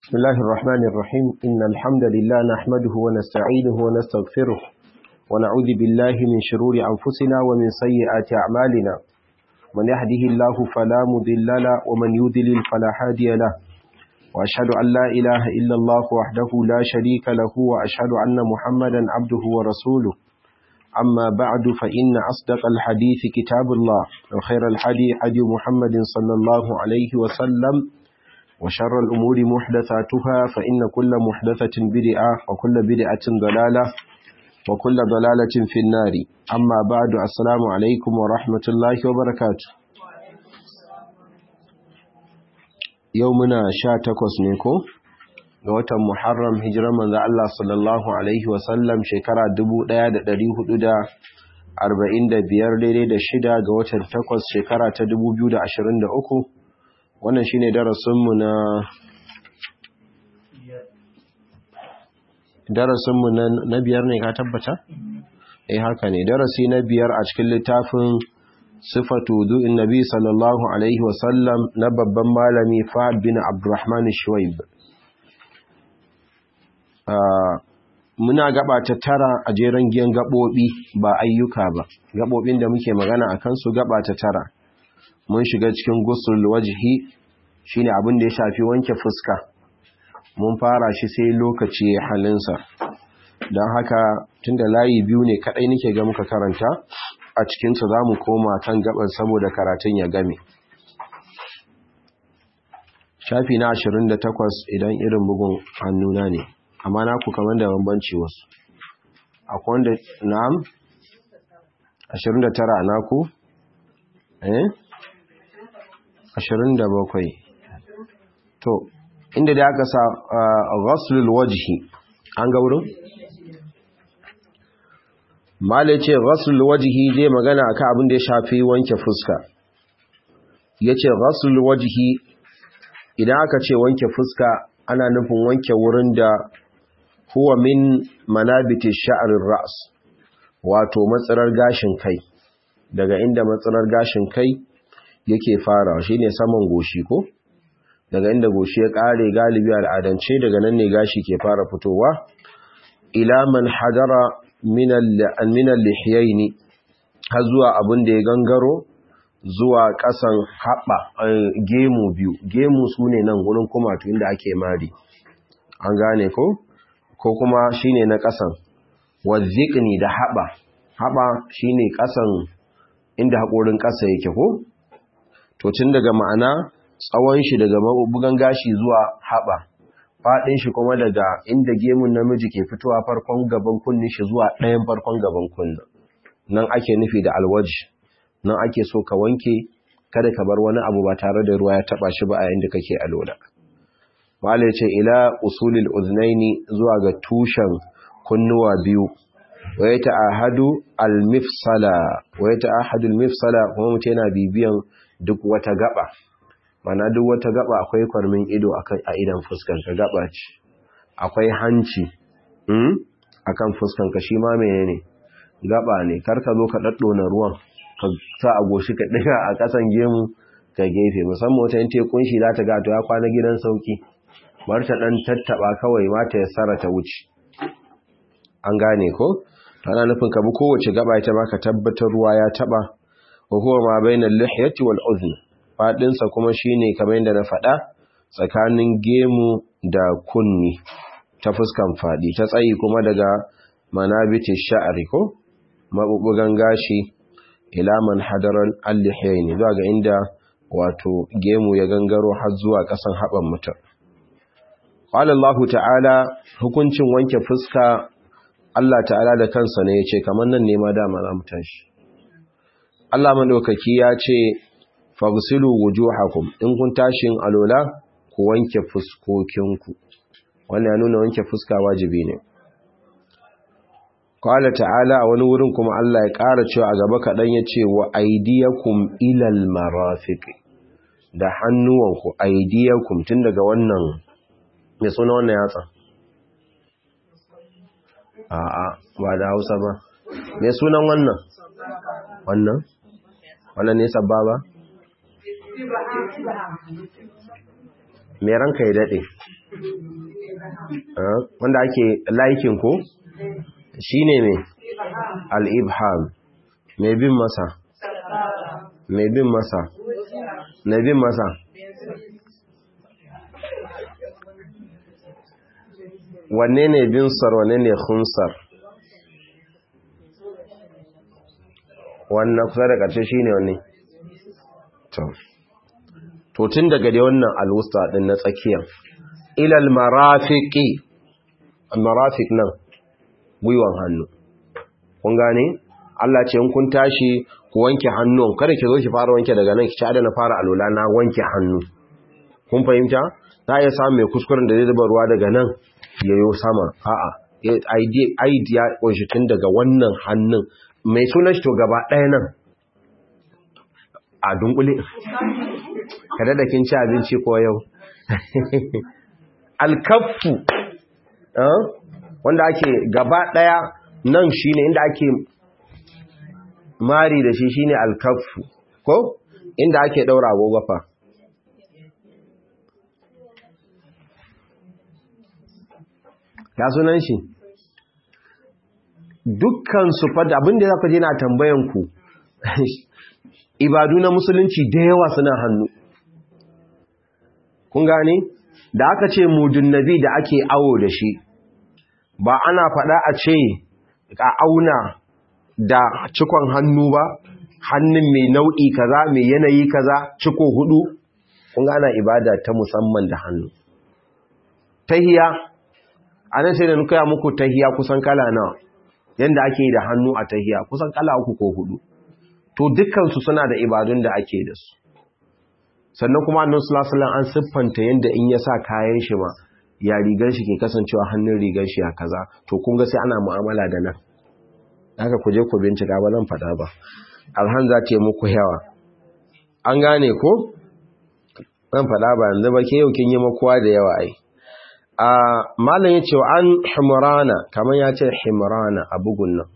بسم الله الرحمن الرحيم إن الحمد لله نحمده ونستعينه ونستغفره ونعوذ بالله من شرور أنفسنا ومن سيئات أعمالنا من يهده الله فلا مضل له ومن يضلل فلا هادي له وأشهد أن لا إله إلا الله وحده لا شريك له وأشهد أن محمدا عبده ورسوله أما بعد فإن أصدق الحديث كتاب الله وخير الحديث حديث محمد صلى الله عليه وسلم وشر الأمور محدثاتها فإن كل محدثة بدعة وكل بدعة ضلالة وكل ضلالة في النار أما بعد السلام عليكم ورحمة الله وبركاته يومنا شاتكوس نيكو ga watan Muharram hijirar manzo Allah sallallahu alaihi wasallam shekara 1445 daidai da shida ga watan 8 shekara ta 2023 wannan shine darasinmu na darasinmu na biyar ne ka tabbata eh haka ne darasi na biyar a cikin littafin sifatu du'in nabi sallallahu alaihi wasallam na babban malami Fahad bin Abdurrahman Shuwaib muna gaba ta tara a jeren giyan gabobi ba ayyuka ba gabobin da muke magana akan su gaba ta tara mun shiga cikin gusul wajhi shine abin da ya shafi wanke fuska mun fara shi sai lokaci ya halinsa don haka tunda layi biyu ne kadai nake ga muka karanta a cikinsa za mu koma kan gaban saboda karatun ya game shafi na 28 idan irin bugun hannuna ne amma na ku kamar da bambanci wasu akwai wanda na'am 29 naku eh 27 to inda da aka sa ghaslul wajhi an ga wurin mala ce ghaslul wajhi zai magana akan abin da ya shafi wanke fuska yace ghaslul wajhi idan aka ce wanke fuska ana nufin wanke wurin da huwa min manabiti sha'rir ra's wato matsalar gashin kai daga inda matsalar gashin kai yake fara shi ne saman goshi ko daga inda goshi ya kare galibi al'adance daga nan ne gashi ke fara fitowa ila man hadara min al-lihiyaini har zuwa abin da ya gangaro zuwa kasan haɓa gemu biyu gemu su ne nan wurin kumatu inda ake mari an gane ko ko kuma shine na kasan wazzikni da haɓa haɓa shine kasan inda haƙorin ƙasa yake ko to tun daga ma'ana tsawon shi daga mabugan gashi zuwa haɓa faɗin shi kuma daga inda gemun namiji ke fitowa farkon gaban kunni shi zuwa ɗayan farkon gaban kunna nan ake nufi da alwaji nan ake so ka wanke kada ka bar wani abu ba tare da ruwa ya taɓa shi ba a inda kake alola mala ce ila usulil uznaini zuwa ga tushen kunnuwa biyu wa ya ta'ahadu al-mifsala wa ya ta'ahadu al-mifsala kuma mutum yana bibiyan duk wata gaba mana duk wata gaba akwai kwarmin ido a idan fuskanka gaba ce akwai hanci hmm? akan fuskanka shi ma menene gaba ne karka zo ka daddona ruwan ka sa a goshi ka diga a kasan gemu ka gefe musamman wata yin tekun shi za ta ga to ya kwana gidan sauki bar ta dan tattaba kawai ma ta yassara ta wuce an gane ko ana nufin ka bi kowace gaba ita ma ka tabbatar ruwa ya taba huwa ma bainal lihyati wal udhn fadin sa kuma shine kamar yadda na faɗa tsakanin gemu da kunni ta fuskan fadi ta tsayi kuma daga manabiti sha'ri ko mabubugan gashi ila man hadaran al-lihyaini zuwa ga inda wato gemu ya gangaro har zuwa kasan haban mutum qala Allah ta'ala hukuncin wanke fuska Allah ta'ala da kansa ne yace kamar nan ne ma dama za mu tashi Allah madaukaki ya ce fagsilu wujuhakum in kun tashin alola ku wanke fuskokinku wannan ya nuna wanke fuska wajibi ne qala ta'ala a wani wurin kuma Allah ya ƙara cewa a gaba kaɗan ya ce wa aydiyakum ilal marafiq da hannuwanku aydiyakum tun daga wannan me suna wannan yatsa a'a ba da Hausa ba me sunan wannan wannan wannan ne sabba ba me ranka ya dade wanda ake laikin ko shine me al-ibham mai bin masa mai bin masa mai bin masa wanne ne binsar wanne ne khunsar wannan kusa da ƙarshe shine wanne to tun daga dai wannan alwusta din na tsakiyar ilal marafiqi marafiq nan gwiwan hannu kun gane Allah ce in kun tashi ku wanke hannun kada ki zo ki fara wanke daga nan ki ci adana fara alola na wanke hannu kun fahimta za a iya samun mai kuskuren da zai zuba ruwa daga nan yayo sama a'a idea kunshi tun daga wannan hannun mai sunan shi to gaba ɗaya nan a dunkule kada da kin ci abinci ko yau alkaffu wanda ake gaba ɗaya nan shine inda ake mari da shi shine alkaffu ko inda ake ɗaura agogo fa ya sunan shi dukkan su fada abinda za ku je na tambayan ku ibadu na musulunci da yawa suna hannu kun gane da aka ce mudun nabi da ake awo da shi ba ana fada a ce a auna da cikon hannu ba hannun mai nau'i kaza mai yanayi kaza ciko hudu kun gana ibada ta musamman da hannu tahiya a nan sai da nuka muku tahiya kusan kala nawa yanda ake da hannu a tahiya kusan kala uku ko hudu to dukkansu suna da ibadun da ake da su sannan kuma annabi sallallahu alaihi an siffanta yanda in ya sa kayan shi ma ya rigar shi ke kasancewa hannun rigar shi ya kaza to kun ga sai ana mu'amala da nan haka ku je ku bincika ba zan faɗa ba alhan za ta yi muku yawa an gane ko zan faɗa ba yanzu ba ke yau kin yi makuwa da yawa ai a malam ya ce wa an himrana kamar ya ce himrana a bugun nan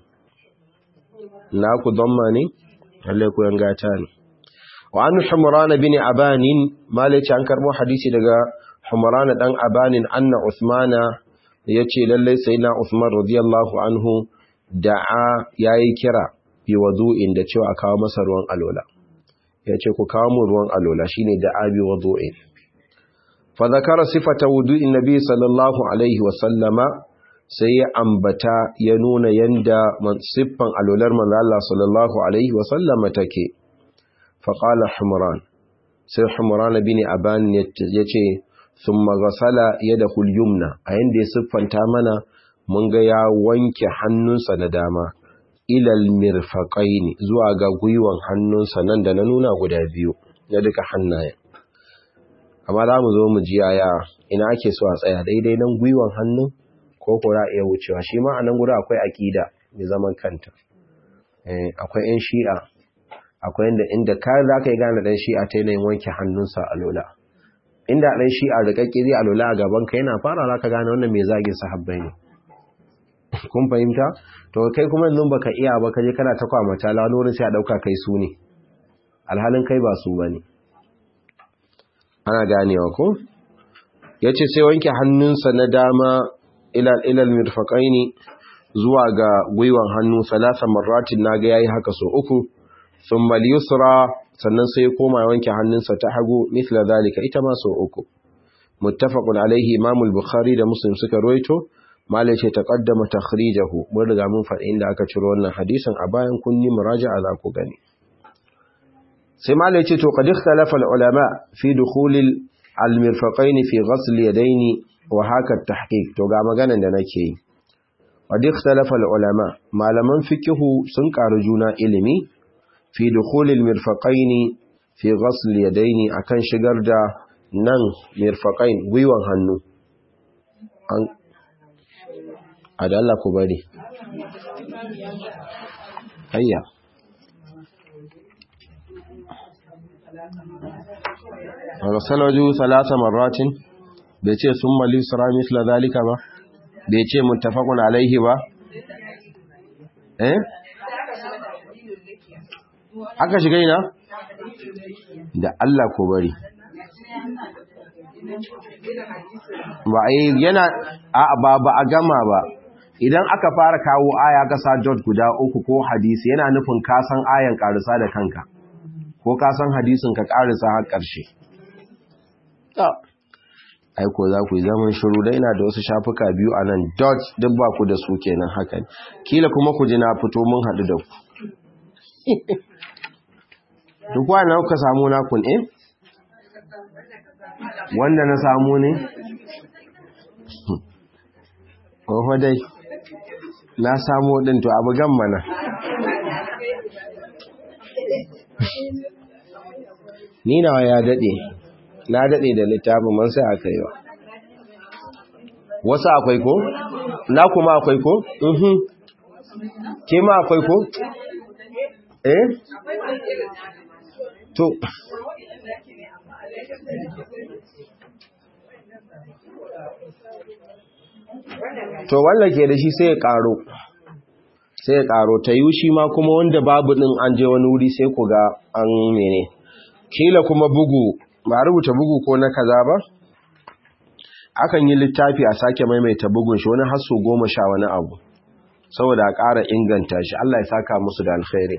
na ku domma ne lallai ku yan gata ne wa an himrana bin abanin malam ya ce an karbo hadisi daga himrana dan abanin anna usmana ya ce lallai sai na usman radiyallahu anhu da'a yayi kira bi wudu'in da cewa a kawo masa ruwan alola ya ce ku kawo mu ruwan alola shine da'a bi wudu'in فذكر صفة وضوء النبي صلى الله عليه وسلم sai ya ambata ya nuna yanda siffan alular manzo Allah sallallahu alaihi wa sallama take fa qala humran sai humran bin aban yace thumma ghasala yadahu al-yumna a yanda ya siffanta mana mun ga ya wanke hannunsa da dama ilal mirfaqaini zuwa ga gwiwan hannunsa nan da na nuna guda biyu ya duka hannayen amma za mu zo mu ji yaya ina ake so a tsaya daidai nan gwiwan hannu ko ko za iya wucewa shi ma a nan gudu akwai aƙida mai zaman kanta akwai 'yan shi'a akwai inda inda ka za ka yi gane ɗan shi'a ta yanayin wanke hannunsa a lola inda ɗan shi'a da ƙaƙƙiri a lola a gaban ka yana fara za ka gane wannan mai zagin sahabbai ne kun fahimta to kai kuma yanzu baka iya ba ka je kana ta kwamata la wani wurin sai a ɗauka kai su ne alhalin kai ba su ba ne ana ganewa ko ya ce sai wanke hannunsa na dama ilal mirfaƙaini zuwa ga gwiwan hannu salasa marratin na ga yayi haka so uku sun yusra sannan sai koma wanke hannunsa ta hagu mithla zalika ita ma so uku muttafaqun alaihi imamul bukhari da muslim suka ruwaito malai ce taqaddama takhrijahu mun riga mun faɗi inda aka ciro wannan hadisin a bayan kunni muraja'a za ku gani sai malai ce to qad ikhtalafa ulama fi dukhul al-mirfaqayn fi ghasl yadayn wa haka tahqiq to ga maganan da nake yi qad ikhtalafa ulama malaman fiqhu sun karu juna ilimi fi dukhul al-mirfaqayn fi ghasl yadayn akan shigar da nan mirfaqain gwiwan hannu an adalla ku bari hayya rasalaju salasa marratin bai ce sun mali sura misla zalika ba bai ce muttafaqun alaihi ba eh aka shiga ina da Allah ko bari ba yana ba ba a gama ba idan aka fara kawo aya kasa dot guda uku ko hadisi yana nufin ka san ayan karisa da kanka ko ka san hadisin ka karisa har karshe aiko za ku yi zaman shiru da ina da wasu shafuka biyu a nan dot duk ba ku da su kenan haka kila kuma ku ji na fito mun haɗu da ku duk wani ka samu nakun eh wanda na samu ne ƙofa dai na samu ɗin to abu gan mana ni nawa ya daɗe na daɗe da littafin man sai aka yi wa wasu akwai ko? na kuma akwai ko? mhm ke ma akwai ko? eh? to to wanda ke da shi sai ya karo sai ya karo ta yi shi ma kuma wanda babu din an je wani wuri sai ku ga an mene kila kuma bugu ba rubuta bugu ko na kaza ba akan yi littafi a sake maimaita bugun shi wani hasso goma sha wani abu saboda a ƙara inganta shi Allah ya saka musu da alkhairi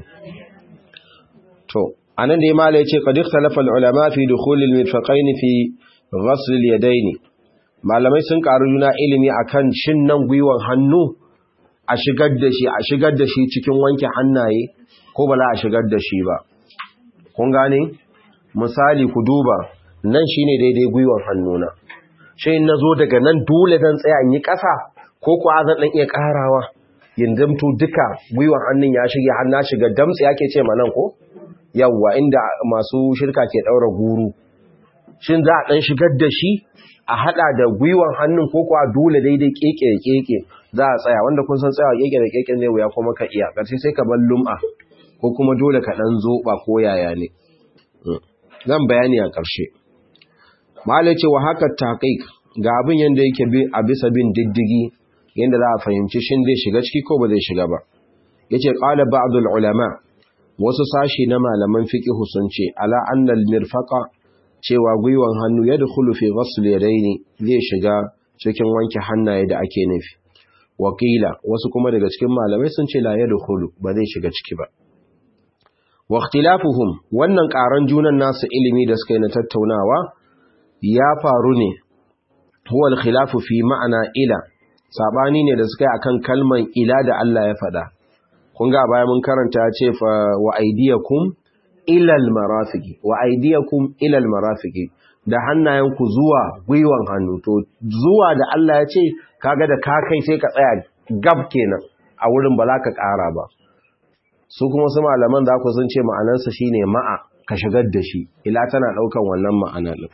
to anan da imala ya ce qad ikhtalafa al-ulama fi dukhul al-mirfaqayn fi ghasl al-yadayn malamai sun karu juna ilimi akan shin nan gwiwan hannu a shigar da shi a shigar da shi cikin wanke hannaye ko ba za a shigar da shi ba kun gane misali ku duba nan shine daidai gwiwan hannuna shi in nazo daga nan dole zan tsaya in yi ƙasa ko kuwa zan dan iya karawa yindamto duka gwiwan hannun ya shige har na shiga damtsi yake ce ma nan ko yawwa inda masu shirka ke daura guru shin za a dan shigar da shi a hada da gwiwan hannun ko kuwa dole daidai keke da keke za a tsaya wanda kun san tsayawa keke da keke ne wuya kuma ka iya karshe sai ka bar lum'a ko kuma dole ka dan zoba ko yaya ne zan bayani a karshe malai ce wa haka taqiq ga abin yanda yake bi a bisa bin diddigi yanda za a fahimci shin zai shiga ciki ko ba zai shiga ba yace qala ba'd ulama wasu sashi na malaman fiqh sun ce ala annal mirfaqa cewa gwiwan hannu ya dukulu fi ghasl yadaini zai shiga cikin wanke hannaye da ake nufi wakila wasu kuma daga cikin malamai sun ce la ya dukulu ba zai shiga ciki ba wa ikhtilafuhum wannan karan junan nasu ilimi da suka yi na tattaunawa ya faru ne huwa al-khilafu fi ma'ana ila sabani ne da suka yi akan kalman ila da Allah ya faɗa kun ga baya mun karanta ya ce fa wa aydiyakum ilal marafiki wa aidiyakum ilal marafiki da hannayenku zuwa gwiwan hannu to zuwa da Allah ya ce kaga da ka kai sai ka tsaya gab kenan a wurin ba za ka ƙara ba su kuma su malaman za ku sun ce ma'anarsa shine ma'a ka shigar da shi ila tana ɗaukan wannan ma'ana ɗin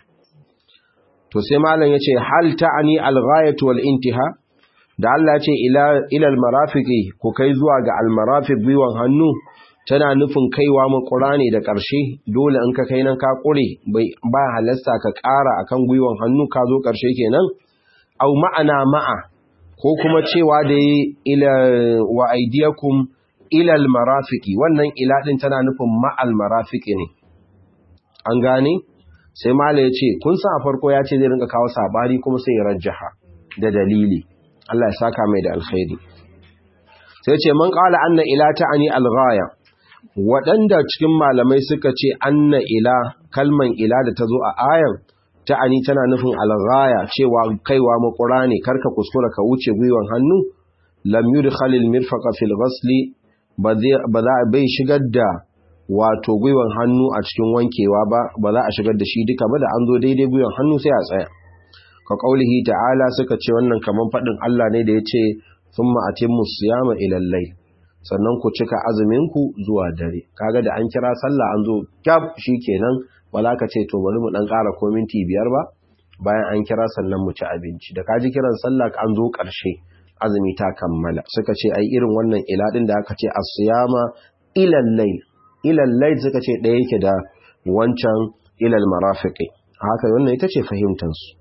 to sai malam ya ce hal ta'ani al-ghayatu wal intiha da Allah ya ce ila ilal marafiki ku kai zuwa ga al-marafiq gwiwan hannu tana nufin kaiwa makura ne da ƙarshe dole in ka kai nan ka ƙure ba halasta ka ƙara akan gwiwan hannu ka zo ƙarshe kenan au ma'ana ma'a ko kuma cewa da yi ila wa aidiyakum ilal marafiki wannan ila din tana nufin ma'al marafiki ne an gane sai mala ya ce kun sa a farko ya ce zai rinka kawo sabari kuma sai ya rajjaha da dalili Allah ya saka mai da alkhairi sai ce man qala anna ila ta'ani al-ghaya waɗanda cikin malamai suka ce anna ila kalman ila da ta zo a ayan ta'ani tana nufin alghaya cewa kaiwa makura ne karka kuskura ka wuce gwiwan hannu lam yudkhalil mirfaqa fil ghasli ba za a bai shigar da wato gwiwan hannu a cikin wankewa ba ba za a shigar da shi duka ba da an zo daidai gwiwan hannu sai a tsaya ka kaulihi ta'ala suka ce wannan kaman faɗin Allah ne da ya ce thumma atimmu siyama ila al-layl sannan ku cika azuminku zuwa dare kaga da an kira sallah an zo kyaf kenan ba za ka ce to bari mu dan ƙara ko minti biyar ba bayan an kira sannan mu ci abinci da kaji kiran sallah an zo ƙarshe azumi ta kammala suka ce ai irin wannan ila din da aka ce as-siyama ila al-layl ila al-layl suka ce ɗaya yake da wancan ila al-marafiqi haka wannan ita ce fahimtar su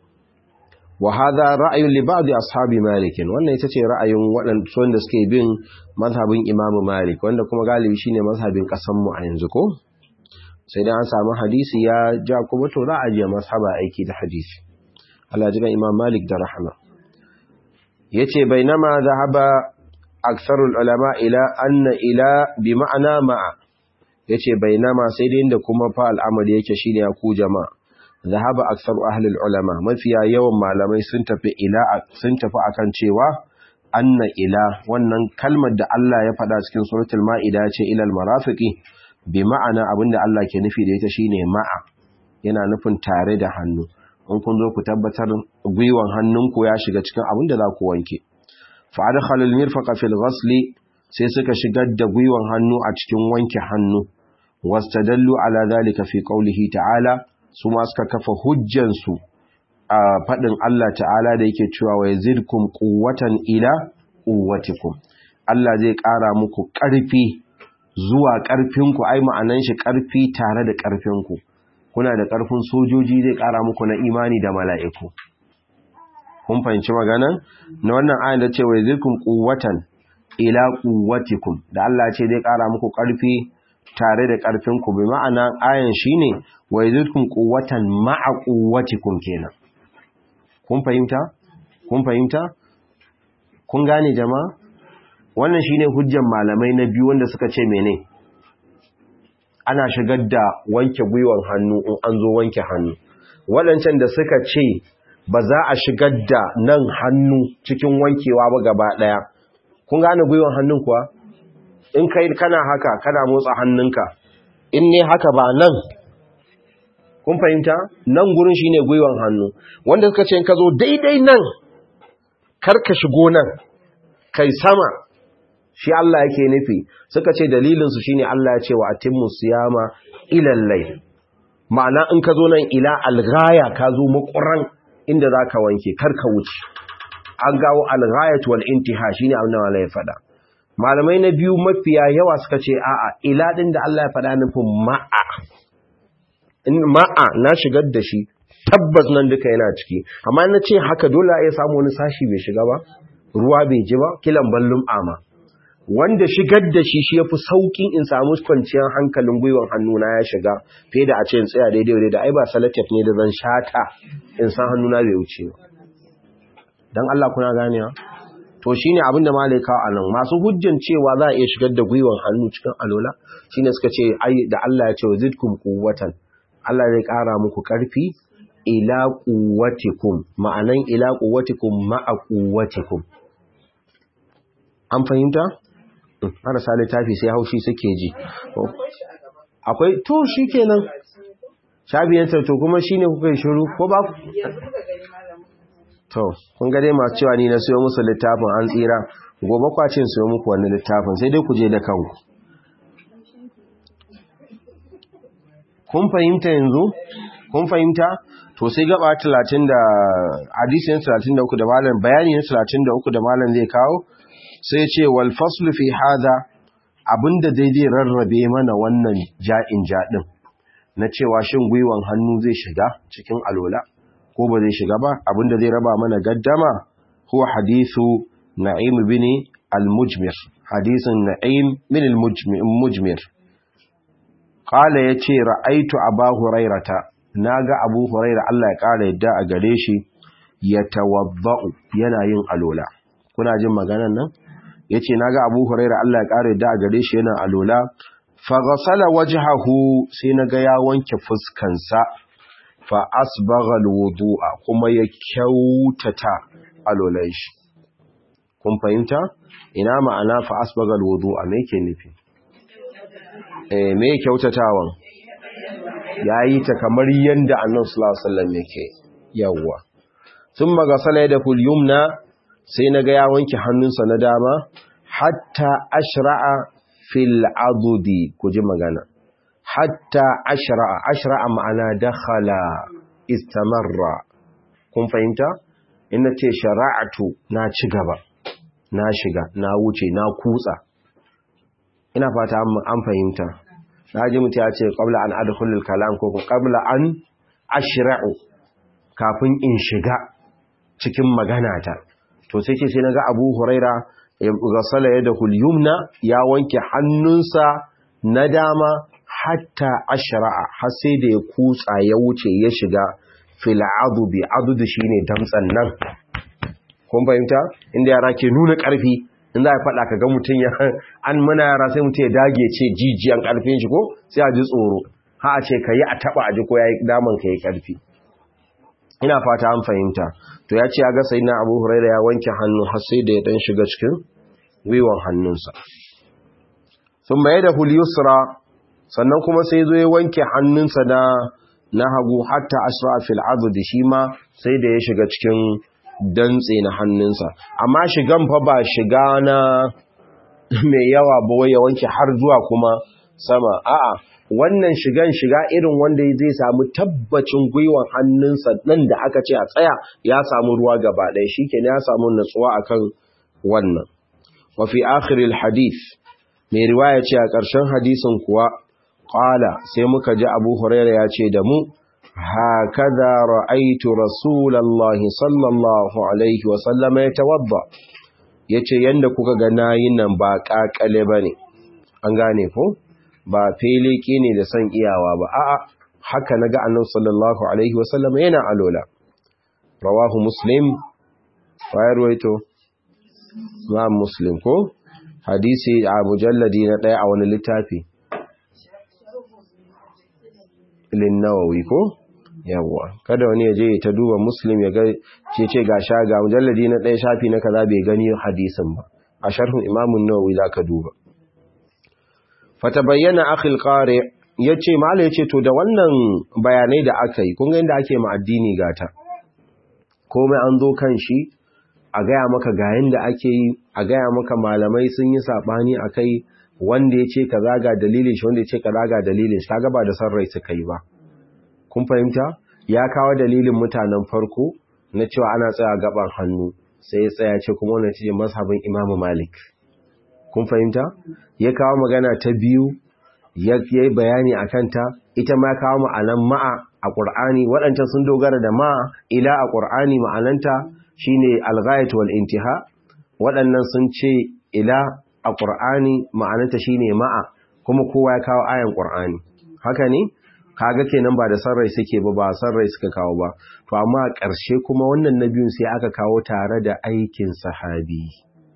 wa hadha ra'yun li ba'd ashabi malik wannan ita ce ra'ayin waɗanda suke bin mazhabin Imam Malik wanda kuma galibi shine mazhabin kasan mu a yanzu ko sai dai an samu hadisi ya ja kuma to za a je mashaba aiki da hadisi Allah ji imam malik da rahama yace bainama zahaba aksarul ulama ila anna ila bi ma'ana ma'a yace bainama sai dai inda kuma fa al'amari yake shine ya ku jama'a zahaba aksaru ahli ulama mafiya yawan malamai sun tafi ila sun tafi akan cewa anna ila wannan kalmar da Allah ya faɗa cikin suratul ma'ida ce ilal marafiqi bi ma'ana abinda Allah ke nufi da ita shine ma'a yana nufin tare da hannu in kun zo ku tabbatar gwiwan hannunku ya shiga cikin abinda za ku wanke fa adkhala al-mirfaqa fil ghasl sai suka shigar da gwiwan hannu a cikin wanke hannu wastadallu ala dhalika fi qawlihi ta'ala su ma suka kafa hujjan su a faɗin Allah ta'ala da yake cewa wa yazidkum quwwatan ila quwwatikum Allah zai ƙara muku ƙarfi zuwa ƙarfinku ai ma'anan shi ƙarfi tare da ƙarfinku kuna da ƙarfin sojoji zai ƙara muku na imani da mala'iku kun fahimci magana na wannan ayan da ce wa yazidkum quwwatan ila quwwatikum da Allah ce zai ƙara muku ƙarfi tare da ƙarfinku bi ma'ana ayan shine wa yazidkum quwwatan ma'a quwwatikum kenan kun fahimta kun fahimta kun gane jama'a wannan shine hujjan malamai na biyu wanda suka ce mene ana shigar da wanke gwiwan hannu in an zo wanke hannu waɗancan da suka ce ba za a shigar da nan hannu cikin wankewa ba gaba ɗaya kun gane gwiwan hannun kuwa in kai kana haka kana motsa hannunka in ne haka ba nan kun fahimta nan gurin shine gwiwan hannu wanda suka ce in ka zo daidai nan kar ka shigo nan kai sama shi Allah yake nufi suka ce dalilinsu shine Allah ya ce wa atimmu siyama ilal layl ma'ana in ka zo nan ila alghaya ka zo makuran inda zaka wanke kar ka wuce an gawo alghayat wal intiha shine abin da Allah ya faɗa malamai na biyu mafiya yawa suka ce a'a ila din da Allah ya faɗa nufin ma'a in ma'a na shigar da shi tabbas nan duka yana ciki amma na ce haka dole ya samu wani sashi bai shiga ba ruwa bai ji ba kilan ballum ama wanda shigar da shi shi yafi saukin in samu kwanciyar hankalin gwiwan hannuna ya shiga fiye da a ce in tsaya daidai daidai da ai ba salatif ne da zan shata in san hannuna bai wuce ba dan Allah kuna ganewa to shine abin da malai kawo anan masu hujjan cewa za a iya shigar da gwiwan hannu cikin alola shine suka ce ai da Allah ya ce zidkum quwwatan Allah zai kara muku karfi ila quwwatikum ma'anan ila quwwatikum ma'a quwwatikum an fahimta marasa littafi sai haushi suke ji akwai to shi kenan shabiyantar to kuma shi ne kuka yi shiru ko ba to kun gade masu cewa ni na siyo musu littafin an tsira gobe kwacin siyo muku wani littafin sai dai ku je da kanku kun fahimta yanzu kun fahimta to sai gaba 30 da hadisin 33 da malam bayani na 33 da malam zai kawo sai ce wal faslu fi hada abinda daidai rarrabe mana wannan ja'in jadin na cewa shin gwiwan hannu zai shiga cikin alola ko ba zai shiga ba abinda zai raba mana gaddama huwa hadithu na'im bin al-mujmir hadisin na'im bin al-mujmir qala yace ra'aitu abu hurairata naga abu huraira Allah ya kara yadda a gare shi yatawaddau yana yin alola kuna jin maganan nan ya ce na ga abu huraira Allah ya ƙara da gare shi yana alola faghasala wajhahu sai na ga ya wanke fuskansa fa asbagha alwudu'a kuma ya kyautata alolan shi kun fahimta ina ma'ana fa asbagha alwudu'a me yake nufi eh me kyautatawan yayi ta kamar yanda Annabi sallallahu alaihi wasallam yake yawa thumma ghasala yadahu al-yumna sai na ga ya wanke hannunsa na dama hatta ashra'a fil adudi ku ji magana hatta ashra'a ashra'a ma'ana dakhala istamarra kun fahimta ina ce shara'atu na ci gaba na shiga na wuce na kutsa ina fata an fahimta na ji mutu ya ce qabla an adkhulul kalam ko qabla an ashra'u kafin in shiga cikin magana ta to sai ce sai na ga abu huraira ya gasala ya da hulyumna ya wanke hannunsa na dama hatta ashra'a har sai da ya kutsa ya wuce ya shiga fil adubi adudu shine damtsan nan kun fahimta inda yara ke nuna karfi in za a faɗa ka ga mutum ya an muna yara sai mutum ya dage ce jijiyan karfin shi ko sai a ji tsoro ha a ce ka yi a taɓa a ji ko ya yi daman ka yi karfi ina fata an fahimta to ya ce ya ga sai na abu huraira ya wanke hannu har sai da ya dan shiga cikin gwiwan hannunsa sun maye da huliyusra sannan kuma sai zo ya wanke hannunsa na na hagu hatta asra fil da shi ma sai da ya shiga cikin dantse na hannunsa amma shigan fa ba shiga na mai yawa ba wai ya wanke har zuwa kuma sama a'a wannan shigan shiga irin wanda zai samu tabbacin gwiwan hannunsa nan da aka ce a tsaya ya samu ruwa gaba ɗaya shikenan ya samu natsuwa akan wannan wa fi akhiril hadith mai riwaya ce a ƙarshen hadisin kuwa qala sai muka ji Abu Hurairah ya ce da mu hakaza ra'aitu rasulullahi sallallahu alaihi wa sallama yatawadda yace yanda kuka ga nayin nan ba kakale bane an gane ko ba feleke ne da san iyawa ba a'a haka naga annabi sallallahu alaihi wa sallama yana alola rawahu muslim wa yarwaito ma muslim ko hadisi a mujalladi na daya a wani littafi linnawawi ko yawwa kada wani ya je ta duba muslim ya ga ce ce ga sha ga mujalladi na ɗaya shafi na kaza bai gani hadisin ba a sharhin imamun nawawi zaka duba fatabayyana akhil qari yace mala yace to da wannan bayanai da aka yi kun ga inda ake ma addini gata komai an zo kan shi a gaya maka ga yanda ake yi a gaya maka malamai sun yi sabani akai wanda ya ce ka zaga dalilin shi wanda ya ce ka zaga dalilin shi kaga ba da san rai suka yi ba kun fahimta ya kawo dalilin mutanen farko na cewa ana tsaya gaban hannu sai ya tsaya ce kuma wannan ce mazhabin Imam Malik kun fahimta ya kawo magana ta biyu ya yi bayani akan ta ita ma kawo ma'anan ma'a a Qur'ani waɗancan sun dogara da ma'a ila a Qur'ani ma'ananta shine al-ghayat wal intiha waɗannan sun ce ila a ƙur'ani ma'ananta shine ma'a kuma kowa ya kawo ayan ƙur'ani haka ne kaga kenan ba da sarrai suke ba ba sarrai suka kawo ba to amma a ƙarshe kuma wannan na biyun sai aka kawo tare da aikin sahabi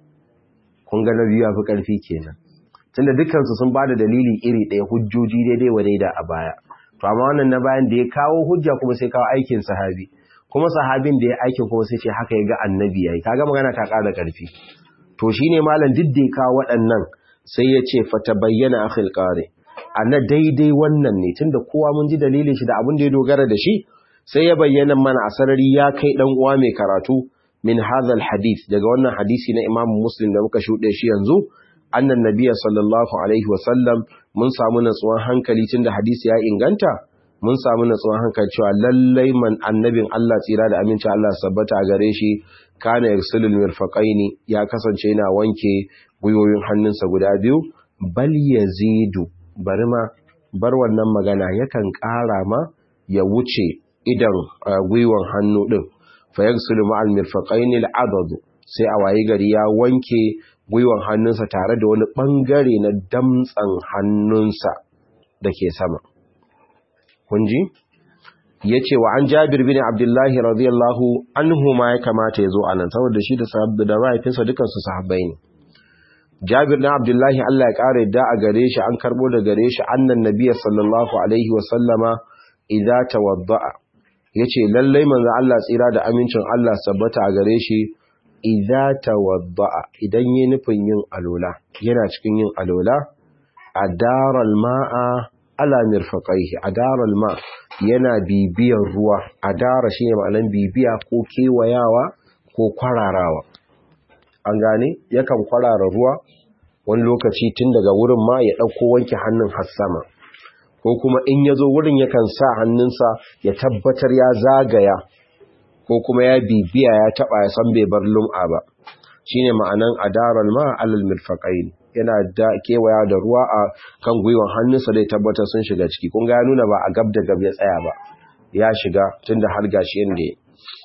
kun ga na biyu yafi ƙarfi kenan tunda dukkansu sun ba da dalili iri ɗaya hujjoji daidai wa daida a baya to amma wannan na bayan da ya kawo hujja kuma sai kawo aikin sahabi kuma sahabin da ya aikin kuma sai ce haka ya ga annabi yayi kaga magana ta ƙara ƙarfi to shi ne malam diddika waɗannan sai ya ce fata bayyana akhil ƙare a na daidai wannan ne tun da kowa mun ji dalilin shi da abin da ya dogara da shi sai ya bayyana mana a sarari ya kai ɗan uwa mai karatu min hadhal hadith daga wannan hadisi na imamu muslim da muka shuɗe shi yanzu annan nabiya sallallahu alaihi wasallam mun samu natsuwan hankali tun da hadisi ya inganta mun samu natsuwan hankali cewa lallai man annabin Allah tsira da aminci Allah sabbata a gare shi kana yarsulul mirfaqaini ya kasance yana wanke gwiwoyin hannunsa guda biyu bal yazidu bari ma bar wannan magana yakan ƙara ma ya wuce idan gwiwon hannu din fa yarsulu ma'al mirfaqaini al'adad sai a wayi gari ya wanke gwiwon hannunsa tare da wani bangare na damtsan hannunsa dake sama kun ji ya ce wa an jabir bin abdullahi radiyallahu anhu ma ya kamata ya zo a nan saboda shi da sahabda da mahaifinsa dukansu sahabbai ne jabir na abdullahi Allah ya ƙara yadda a gare shi an karɓo da gare shi annan nabiya sallallahu alaihi wa sallama idza tawadda'a yace lallai manzo Allah tsira da amincin Allah sabbata a gare shi idza tawadda'a idan yi nufin yin alola yana cikin yin alola adaral ma'a ala mirfaqaihi adaral ma yana bibiyar ruwa adara shine ma'anan bibiya ko kewayawa ko kwararawa an gane yakan kwarara ruwa wani lokaci tun daga wurin ma ya dauko wanke hannun har sama ko kuma in yazo wurin yakan sa hannunsa ya tabbatar ya zagaya ko kuma ya bibiya ya taba ya san bai bar lum'a ba shine ma'anan adaral ma alal mirfaqain yana da kewaya da ruwa a kan gwiwan hannunsa dai tabbatar sun shiga ciki kun ga ya nuna ba a gab da gab ya tsaya ba ya shiga tunda har gashi yanda ya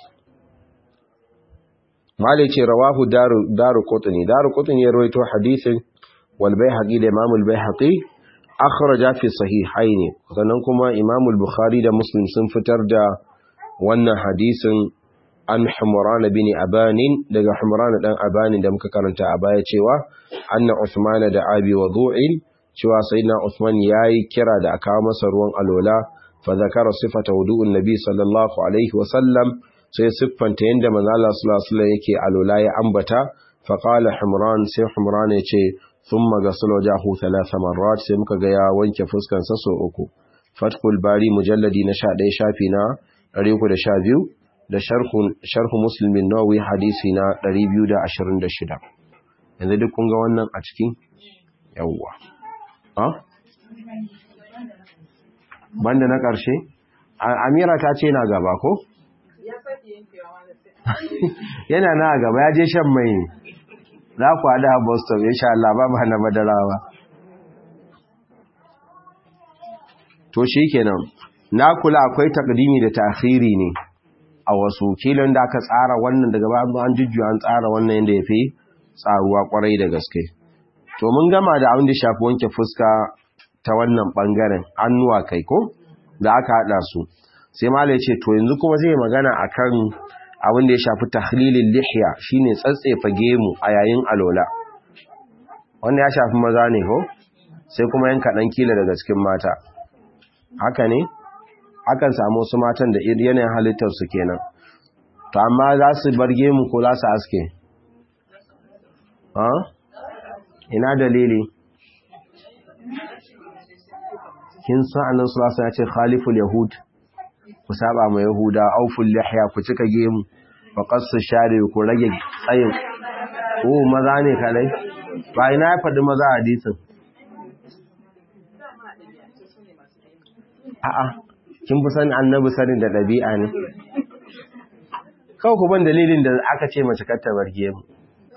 malai ce rawahu daru daru qutni daru qutni ya rawaito hadisin wal baihaqi da imam al baihaqi akhraja fi sahihaini sannan kuma Imam al-Bukhari da Muslim sun fitar da wannan hadisin an Humran bin Abanin daga Humran dan Abanin da muka karanta a baya cewa anna Uthman da Abi wudu'in cewa sayyidina Uthman yayi kira da aka masa ruwan alola fa zakara sifata wudu'un nabi sallallahu alaihi wa sallam sai siffanta yanda manzo Allah sallallahu alaihi wasallam yake alola ya ambata fa qala Humran sai Humran ya ce thumma ghasala wajahu thalath marrat sai muka ga ya wanke fuskan sa so uku Fathul Bari mujalladi na 11 shafi na 312 da sharhu muslimin nawawi hadisi na 226 yanzu duk kun ga wannan a cikin yawwa ha banda na ƙarshe amira ta ce na gaba ko yana na gaba ya je shan mai ne za ku haɗa a boston insha Allah ba ba na madarawa to shi kenan na kula akwai takdimi da ta'khiri ne a wasu kilon da aka tsara wannan daga babu an jujjuya an tsara wannan yadda ya fi tsaruwa kwarai da gaske to mun gama da abin da shafi wanke fuska ta wannan bangaren annuwa kai ko da aka hada su sai malai ce to yanzu kuma zai magana akan abin da ya shafi tahlilin lihya shine tsatsefa gemu a yayin alola wannan ya shafi maza ne ko sai kuma yanka dan kila daga cikin mata haka ne akan samu wasu matan da yanayin halittarsu kenan to amma za su barge mu ko za su aske ha ina dalili kin san annan sulasa ya ce khaliful yahud ku saba ma yahuda auful lihya ku cika gemu wa qassu shari ku rage tsayin ko maza ne kalai ba ina ya faɗi maza hadisin a'a kin fi sani annabi sanin da ɗabi'a ne kawai ku ban dalilin da aka ce mace kar ta barge mu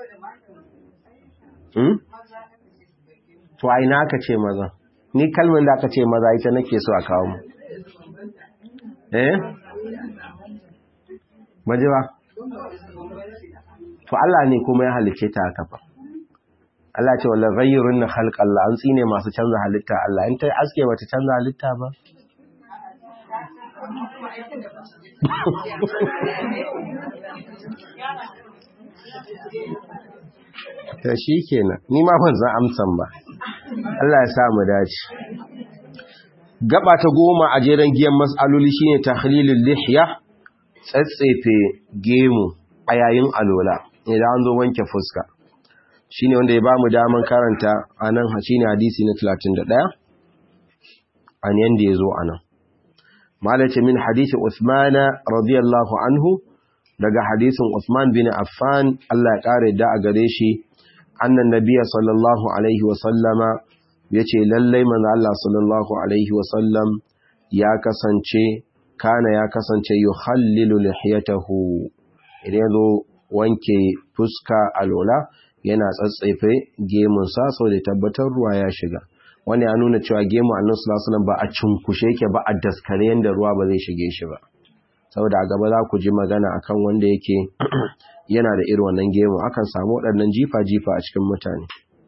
to a ina aka ce maza ni kalmar da aka ce maza ita nake so a kawo mu eh maje ba to Allah ne kuma ya halice ta haka fa Allah ce wala ghayyirun khalqallah an tsine masu canza halitta Allah in ta aske bata canza halitta ba ta shi kenan ni ma ban san amsan ba Allah ya sa mu dace gaba ta goma a jeren giyan mas'aloli shine tahlilul lihya tsatsefe gemu a yayin alola idan an zo wanke fuska shine wanda ya bamu daman karanta anan shine hadisi na 31 an yanda yazo anan malace min hadisi Uthman radiyallahu anhu daga hadisin Uthman bin Affan Allah ya kare da a gare shi annan nabiyya sallallahu alaihi wa sallama yace lallai manzo Allah sallallahu alaihi wa sallam ya kasance kana ya kasance yuhallilu lihiyatahu idan yazo wanke fuska alola yana tsatsaife gemunsa sau da tabbatar ruwa ya shiga wani ya nuna cewa gemu annan sulasulan ba a cunkushe yake ba a daskare yadda ruwa ba zai shige shi ba saboda a gaba za ku ji magana akan wanda yake yana da irin wannan gemu akan samu waɗannan jifa-jifa a cikin mutane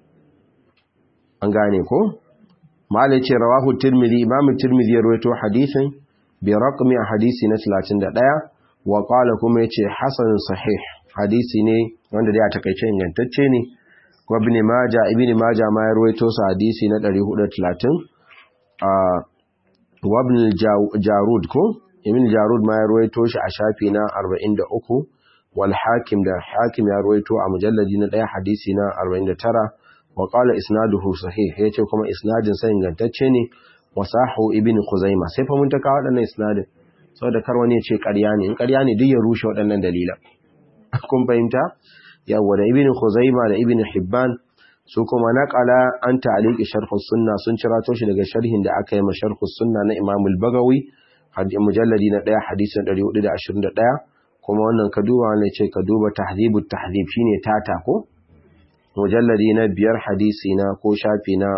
an gane ko malai ce rawahu tirmidhi imamu tirmidhi ya rawaito hadisin bi raqmi a hadisi na 31 wa qala kuma yace hasan sahih hadisi ne wanda dai a takaice ingantacce ne wa ibn majah ibn majah ma ya rawaito sa hadisi na 430 a wa ibn jarud ko ibn jarud ma ya rawaito shi a shafi na 43 wal hakim da hakim ya rawaito a mujalladi na 1 hadisi na 49 wa qala isnaduhu sahih yace kuma isnadin sa ingantacce ne wasahu ibn khuzaima sai fa mun ta kawo wadannan isnadin saboda kar wani ya ce ƙarya ne in ƙarya ne duk ya rushe waɗannan dalilan kun fahimta yawa da ibn khuzaima da ibn hibban su kuma naqala an ta'liqi sharh sunna sun cirato shi daga sharhin da aka yi ma sharh sunna na imam al-bagawi mujalladi na 1 hadisin 421 kuma wannan ka duba ne ce ka duba tahdhibut tahdhib shine tata ko mujalladi na biyar hadisi na ko shafi na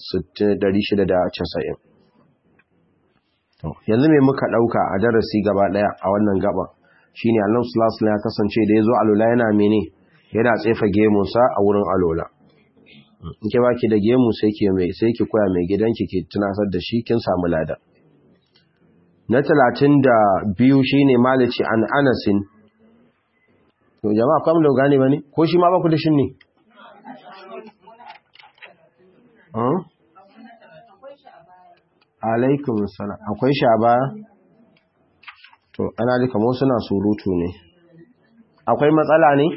690 yanzu me muka dauka a darasi gaba daya a wannan gaba shine Allah sallallahu alaihi ya kasance da yazo alola yana mene yana tsefa gemun sa a wurin alola in ke baki da gemu sai ke mai sai ki koya mai gidanki ki tunasar da shi kin samu lada na talatin da biyu shine malici an anasin to jama'a kwam da gane bane ko shi ma ba ku da shin ne alaikum salam akwai shi a baya to ana ji kamar suna surutu ne akwai matsala ne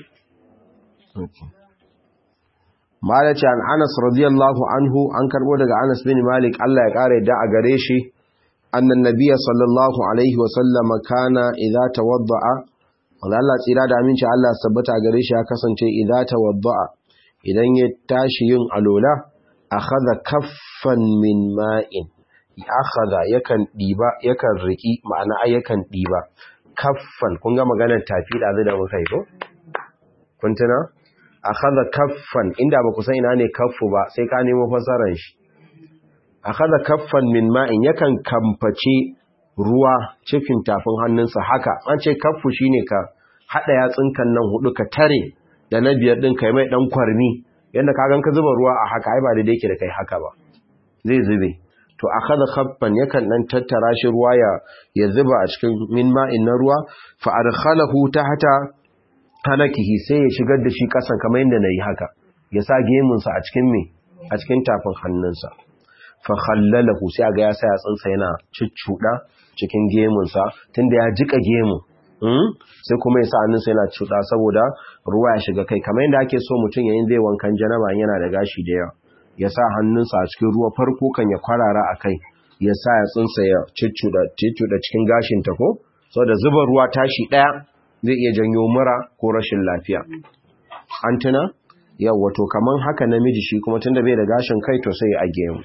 malaci an anas radiyallahu anhu an karbo daga anas bin malik Allah ya kare da a gare shi annan nabiyya sallallahu alaihi wa sallama kana idza tawadda'a wanda Allah tsira da aminci Allah sabbata gare shi ya kasance idza tawadda'a idan ya tashi yin alola akhadha kaffan min ma'in akhadha yakan diba yakan riki ma'ana yakan diba kaffan kun ga maganar tafi da zai da muka yi ko kun tuna akhadha kaffan inda ba ku san ina ne kaffu ba sai ka nemo fasaran shi akhadha kaffan min ma'in yakan kamface ruwa cikin tafin hannunsa haka an ce kaffu shine ka hada yatsunkan nan hudu ka tare da na biyar din kai mai dan kwarmi yanda ka gan ka zuba ruwa a haka ai ba da yake da kai haka ba zai zube to akhadha khaffan yakan dan tattara shi ruwa ya ya zuba a cikin min ma'in na ruwa fa adkhalahu tahta halakihi sai ya shigar da shi kasan kamar yadda nayi haka ya sa gemun sa a cikin me a cikin tafin hannunsa fa khallalahu sai ga ya sa yatsunsa yana ciccuda cikin gemun sa tunda ya jika gemu sai kuma ya sa hannunsa yana cuɗa saboda ruwa ya shiga kai kamar yadda ake so mutum yayin zai wankan janaba yana da gashi da yawa ya sa hannunsa a cikin ruwa farko kan ya kwarara a kai ya sa ya tsinsa ya ciccuda cikin gashin ta ko saboda zuba ruwa tashi ɗaya zai iya janyo mura ko rashin lafiya an tuna yawa to kaman haka namiji shi kuma tunda bai da gashin kai to sai ya age mu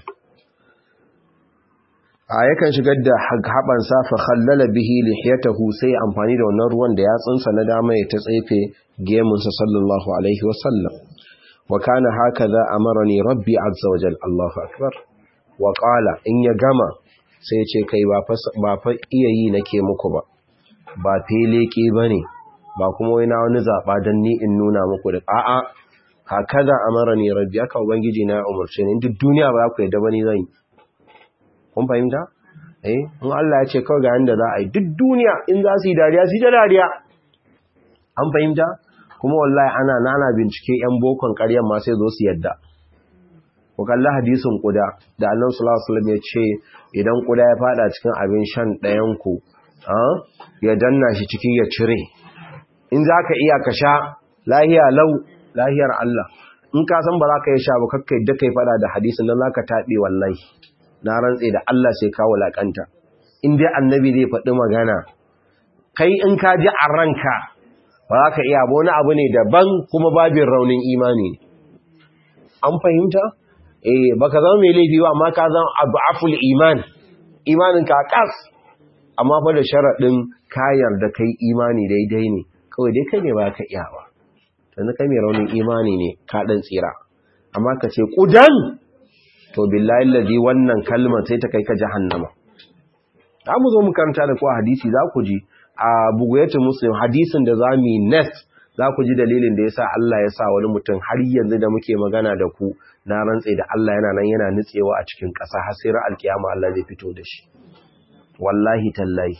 a yakan shigar da haɓansa fa khallala bihi lihiyatahu sai amfani da wannan ruwan da yatsunsa na dama ya ta tsefe gemunsa sallallahu alaihi wasallam wa kana hakaza amarani rabbi azza wajal Allahu akbar wa qala in ya gama sai ce kai ba fa ba fa iya yi nake muku ba ba feleke bane ba kuma wai na wani zaba dan ni in nuna muku da a'a hakaza amarani rabbi aka ubangiji na umurce ni duk duniya ba ku yadda bane zan yi kun fahimta eh in Allah ya ce kawai ga yanda za a yi duk duniya in za su yi dariya su yi da dariya an fahimta kuma wallahi ana nana bincike yan bokon ƙaryan ma sai zo su yadda ku kalli hadisin kuda da Allah sallallahu alaihi wasallam ya ce idan kuda ya fada cikin abin shan ɗayan ku ya danna shi ciki ya cire in za ka iya ka sha lahiya lau lahiyar Allah in ka san ba za ka yi sha ba kakkai da kai fada da hadisin nan za ka taɓe wallahi na rantse da Allah sai ka wulakanta in dai annabi zai faɗi magana kai in ka ji a ranka ba za ka iya ba wani abu ne daban kuma babin raunin imani an fahimta eh baka zama mai laifi ba amma ka zama abu'aful iman imanin ka kas amma fa da sharaɗin kayar da kai imani daidai ne kawai dai kai ne ba ka iya ba sannan kai mai raunin imani ne ka ɗan tsira amma ka ce ƙudan to billahi allazi wannan kalmar sai ta kai ka jahannama za mu zo mu karanta da ku hadisi za ku ji a bugayatul muslim hadisin da za mu next za ku ji dalilin da yasa Allah ya sa wani mutum har yanzu da muke magana da ku na rantse da Allah yana nan yana nutsewa a cikin ƙasa har sai ra'al kiyama Allah zai fito da shi wallahi tallahi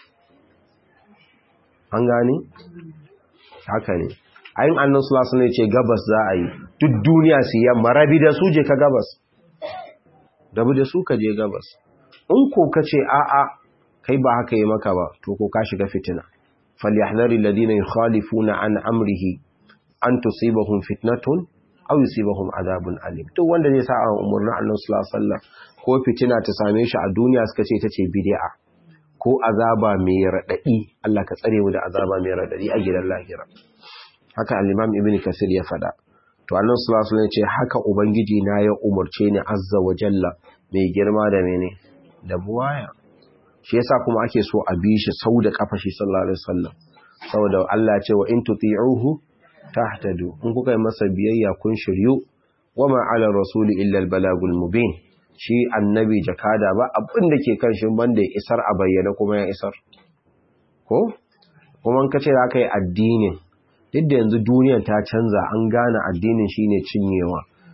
an gane haka ne ayin annan sulasu ne ce gabas za a yi duk duniya su yamma rabi da su je ka gabas rabi da su ka je gabas in ko ka ce a'a kai ba haka yi maka ba to ko ka shiga fitina falyahdhari alladhina yukhalifuna an amrihi an tusibahum fitnatun aw yusibahum adabun alim duk wanda zai sa an umurnin Allah sallallahu alaihi wasallam ko fitina ta same shi a duniya suka ce tace bid'a ko azaba mai radadi Allah ka tsare mu da azaba mai radadi a gidan lahira haka al-Imam Ibn Kasir ya fada to Allah sallallahu alaihi wasallam ce haka ubangiji na ya umurce ni azza wa jalla mai girma da mene da buwaya shi yasa kuma ake so a bi shi sau da kafa shi sallallahu alaihi wasallam saboda Allah ya ce wa in tuti'uhu tahtadu in kuka yi masa biyayya kun shiryu wama ala rasuli illa albalagul mubin shi annabi jakada ba abin da ke kan shi banda ya isar a bayyana kuma ya isar ko kuma in kace za ka yi addinin duk da yanzu duniyar ta canza an gane addinin shine cinyewa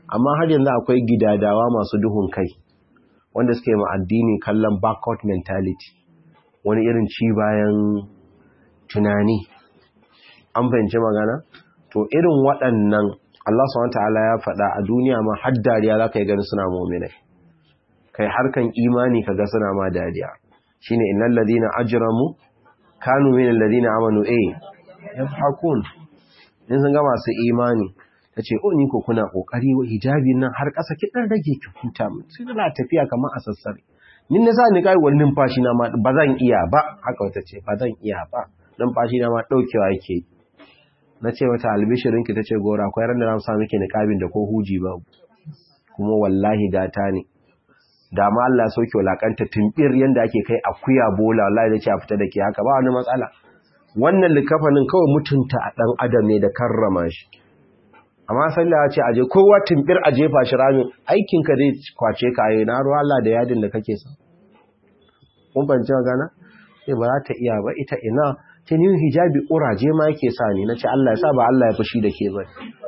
amma har yanzu akwai gidadawa masu duhun kai wanda suke ma addini kallon backward mentality wani irin ci bayan tunani an fahimci magana to irin waɗannan Allah subhanahu ta'ala ya faɗa a duniya ma har dariya za ka yi gani suna mu'minai kai harkan imani ka ga suna ma dariya shine innal ladina ajramu kanu min alladhina amanu eh yafhakun in sun ga masu imani tace o ni ko kuna kokari wa hijabi nan har ƙasa ki dan rage ki huta mu sai na tafiya kamar a sassare nin na sa ni kai wani numfashi na ma ba zan iya ba haka wata ce ba zan iya ba numfashi na ma daukewa yake na ce wata albishirin ki tace gora akwai ran da na sa miki niqabin da ko huji ba kuma wallahi gata ne da ma Allah sauke walakanta tumbir yanda ake kai akuya bola wallahi da ce a fita da ke haka ba wani matsala wannan likafanin kawai mutunta a dan adam ne da karrama shi amma sallah ya ce aje kowa tumbir a jefa shi rami aikin ka zai kwace ka yi na ruwa Allah da yadin da kake sa kun bance gana sai ba za ta iya ba ita ina ta ni hijabi uraje ma yake sa ni nace Allah ya sa ba Allah ya fushi da ke ba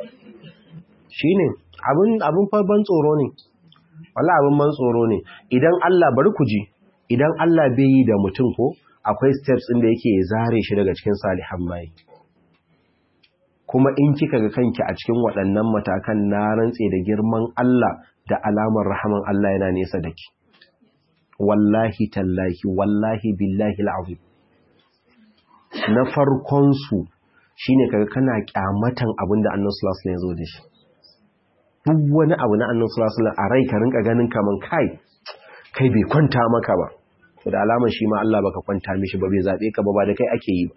shine abin abin fa ban tsoro ne wala abin man tsoro ne idan Allah bari ku ji idan Allah bai yi da mutum ko akwai steps ɗin da yake zare shi daga cikin salihan bayi kuma in kika ga kanki a cikin waɗannan matakan na rantse da girman Allah da alamar rahaman Allah yana nesa da ki wallahi tallahi wallahi billahi al'azim na farkon su shine kaga kana kyamatan abin da Annabi sallallahu alaihi wasallam ya zo da shi duk wani abu na annan sulasulan a rai ka rinka ganin kaman kai kai bai kwanta maka ba to da alamar shi ma Allah baka kwanta mishi ba bai zabe ka ba ba da kai ake yi ba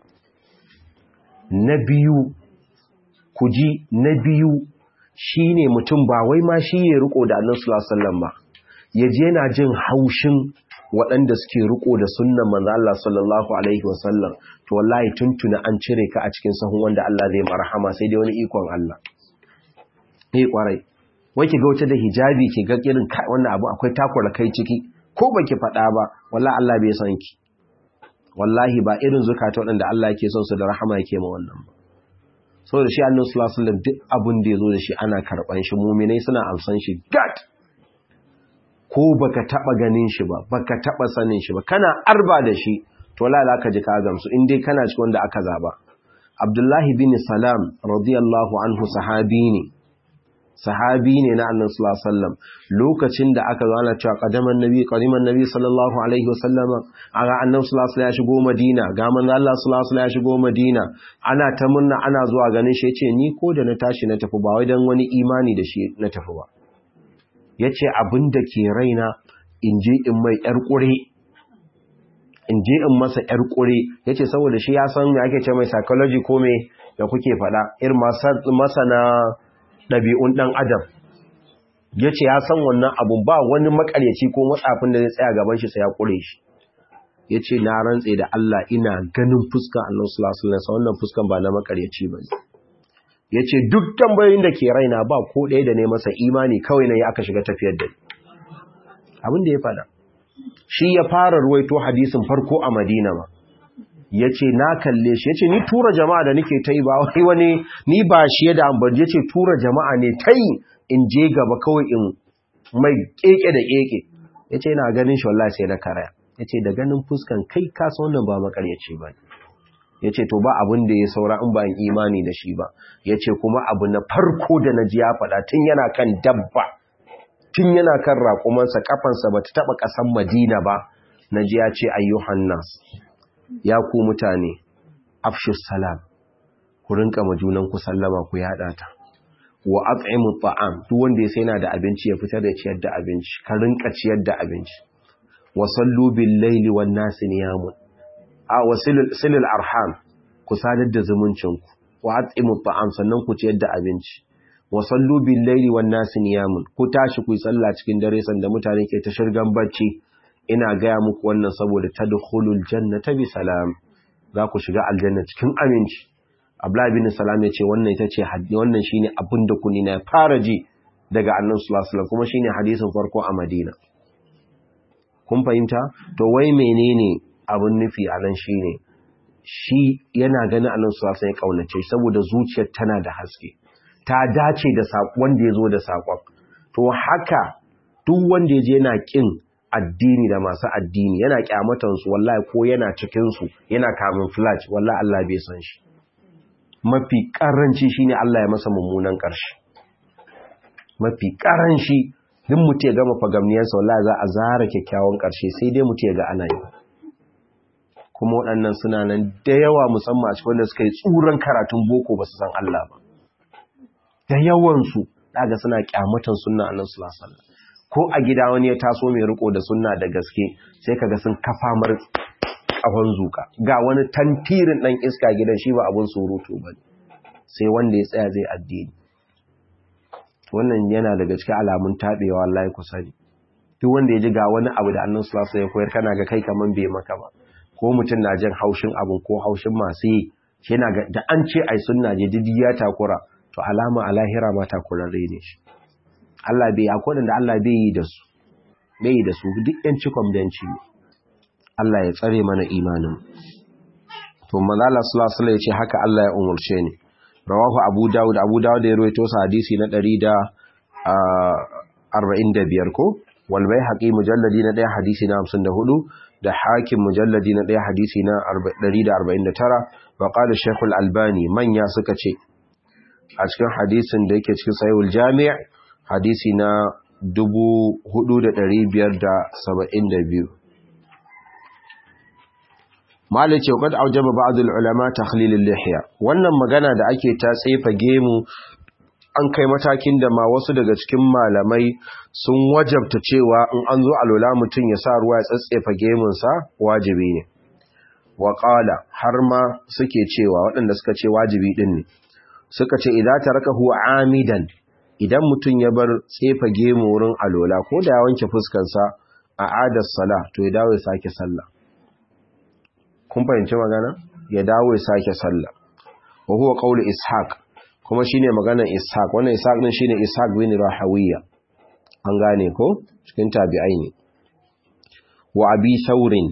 na biyu ku ji na biyu shine mutum ba wai ma shi ya riko da annan sulasulan ba ya je yana jin haushin waɗanda suke riko da sunnan manzo Allah sallallahu alaihi wasallam to wallahi tuntuna an cire ka a cikin sahun wanda Allah zai marhama sai dai wani ikon Allah eh kwarai wai ki ga wata da hijabi ki ga irin wannan abu akwai takura kai ciki ko baki faɗa ba wallahi Allah bai san ki wallahi ba irin zukata waɗanda Allah yake son su da rahama yake ma wannan ba saboda shi Annabi sallallahu alaihi wasallam duk abin da yazo da shi ana karban shi mu'minai suna amsan shi gat ko baka taba ganin shi ba baka taba sanin shi ba kana arba da shi to wallahi ka ji ka gamsu in dai kana cikin wanda aka zaba Abdullahi bin Salam radiyallahu anhu sahabi ne sahabi ne na annan sallallahu lokacin da aka zo ana cewa qadaman nabi qadiman nabi sallallahu alaihi wasallama aga annabi sallallahu ya shigo madina ga manzo Allah sallallahu ya shigo madina ana ta murna ana zuwa ganin shi yace ni ko da na tashi na tafi ba wai dan wani imani da shi na tafi ba yace abin da ke raina in je in mai yar kure in je in masa yar kure yace saboda shi ya san me ake ce mai psychology ko me da kuke faɗa irin masana ɗabi'un ɗan adam ya ce ya san wannan abun ba wani makaryaci ko matsafin da zai tsaya gaban shi sai ya ƙure shi ya ce na rantse da Allah ina ganin fuskan Allah sulasulunsa wannan fuskan ba na makaryaci ba ya ce duk tambayoyin da ke raina ba ko ɗaya da ne masa imani kawai na yi aka shiga tafiyar da abin da ya fada shi ya fara ruwaito hadisin farko a madina ma ya ce na kalle shi ya ce ni tura jama'a da nake ta yi ba wai wani ni ba shi da ambar ya ce tura jama'a ne ta yi in je gaba kawai in mai keke da keke ya ce na ganin shi wallahi sai na karaya ya ce da ganin fuskan kai kasa wannan ba makaryaci ba ya ce to ba abin da ya saura in ba in imani da shi ba ya ce kuma abu na farko da na ji ya faɗa tun yana kan dabba tun yana kan raƙumansa kafansa ba ta taɓa ƙasan madina ba na ji ya ce ayyuhan nas ya ku mutane afshus salam ku rinka majunan ku sallama ku yada ta wa at'imu ta'am duk wanda ya sai yana da abinci ya fitar da ciyar da abinci ka rinka ciyar da abinci wa sallu bil laili wan nas niyamun a wasilul arham ku sadar da zumuncin ku wa at'imu ta'am sannan ku ciyar da abinci wa sallu bil laili wan nas niyamun ku tashi ku yi sallah cikin dare sanda mutane ke ta shirgan bacci ina gaya muku wannan saboda tadkhulul jannata bi salam za ku shiga aljanna cikin aminci Abdullah bin Salam ya ce wannan ita ce wannan shine abin da kuni na fara ji daga Annabi sallallahu alaihi wasallam kuma shine hadisin farko a Madina kun fahimta to wai menene abin nufi a nan shine shi yana ganin Annabi sallallahu alaihi wasallam ya kaunace saboda zuciyar tana da haske ta dace da wanda ya zo da sakon to haka duk wanda ya je yana kin addini da masu addini yana kyamatan su wallahi ko yana cikin su yana kamun flash wallahi Allah bai san shi mafi karanci shine Allah ya masa mummunan karshe mafi karanci duk mutum ya gama fagamniyarsa wallahi za a zara kyakkyawan karshe sai dai mutum ya ga ana yi kuma waɗannan suna nan da yawa musamman a cikin wanda suka yi tsuran karatun boko ba su san Allah ba da yawansu daga suna kyamatan sunna annabi sallallahu alaihi wasallam ko a gida wani ya taso mai riko da sunna da gaske sai kaga sun kafa mar kafan zuka ga wani tantirin dan iska gidan shi ba abun surutu ba sai wanda ya tsaya zai addini wannan yana daga cikin alamun tabewa wallahi ku sani duk wanda ya ji ga wani abu da annabi sallallahu alaihi wasallam ya koyar kana ga kai kaman bai maka ba ko mutum na jin haushin abun ko haushin masu yi shi yana ga da an ce ai sunna je didi ya takura to alama a lahira ma takurarre ne shi Allah bai akwai da Allah bai yi da su bai yi da su duk yan cikon benci ne Allah ya tsare mana imanin to manzala sallallahu alaihi ya ce haka Allah ya umurce ni rawahu abu dawud abu dawud ya rawaito sa hadisi na 145 ko wal baihaqi mujalladi na 1 hadisi na 54 da hakim mujalladi na 1 hadisi na 149 wa qala shaykh al-albani manya suka ce a cikin hadisin da yake cikin sahihul jami' hadisi na 4572 Malik ce kad aujaba ba'd al-ulama takhlil al-lihya wannan magana da ake ta tsefa gemu an kai matakin da ma wasu daga cikin malamai sun wajabta cewa in an zo alola mutum ya sa ruwa ya tsatsefa gemun sa wajibi ne wa qala har ma suke cewa waɗanda suka ce wajibi din ne suka ce idan tarakahu amidan idan mutum ya bar tsefa gemu wurin alola ko da ya wanke fuskansa a adar sala to ya dawo ya sake sallah kun fahimci magana ya dawo ya sake sallah wa huwa qawlu ishaq kuma shine maganar ishaq wannan ishaq din shine ishaq bin rahawiya an gane ko cikin tabi'ai ne wa abi saurin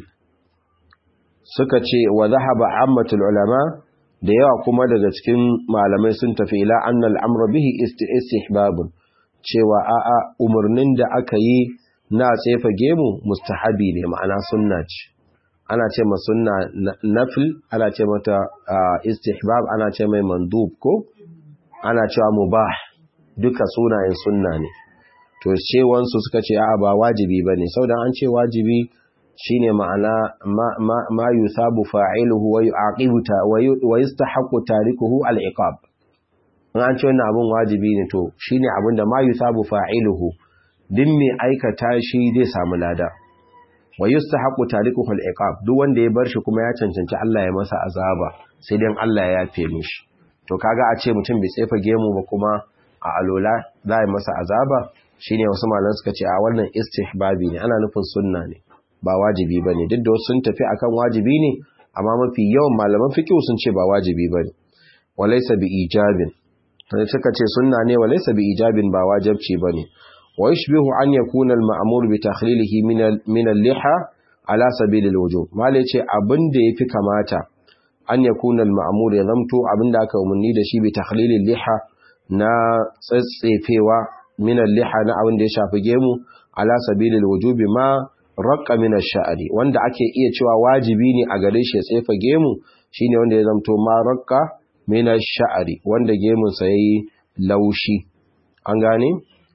suka ce wa dhahaba ammatul ulama da yawa kuma daga cikin malamai sun tafi ila annal amra bihi istihbabun cewa a'a umarnin da aka yi na tsefa gemu mustahabi ne ma'ana sunna ce ana ce ma sunna nafil ana ce mata istihbab ana ce mai mandub ko ana cewa mubah duka sunayen sunna ne to cewansu suka ce a'a ba wajibi bane saboda an ce wajibi shine ma'ana ma yusabu fa'iluhu wa yu'aqibuta wa yastahiqu tarikuhu al-iqab an ce wannan abun wajibi ne to shine abin da ma yusabu fa'iluhu din mai aikata shi zai samu lada wa yustahiqu tarikuhu al-iqab duk wanda ya bar shi kuma ya cancanci Allah ya masa azaba sai dan Allah ya yafe mishi to kaga a ce mutum bai tsefa gemu ba kuma a alola za a yi masa azaba shine wasu malan suka ce a wannan istihbabi ne ana nufin sunna ne ba wajibi ba ne duk da wasu sun tafi akan wajibi ne amma mafi yawan malaman fiqh sun ce ba wajibi ba ne walaysa bi ijabin sai suka ce sunna ne walaysa bi ijabin ba wajibci ba ne wa yushbihu an yakuna al-ma'mur bi takhlilihi min min al-liha ala sabil al-wujub malai ce abin da yafi kamata an yakuna al-ma'mur ya zamto abin da aka umarni da shi bi takhlil al-liha na tsatsefewa min al-liha na abin da ya shafi gemu ala sabil al-wujub ma raqqa min ash-sha'ri wanda ake iya cewa wajibi ne a gare shi ya tsefa gemu shine wanda ya zamto ma raqqa min ash-sha'ri wanda gemun sa yayi laushi an gane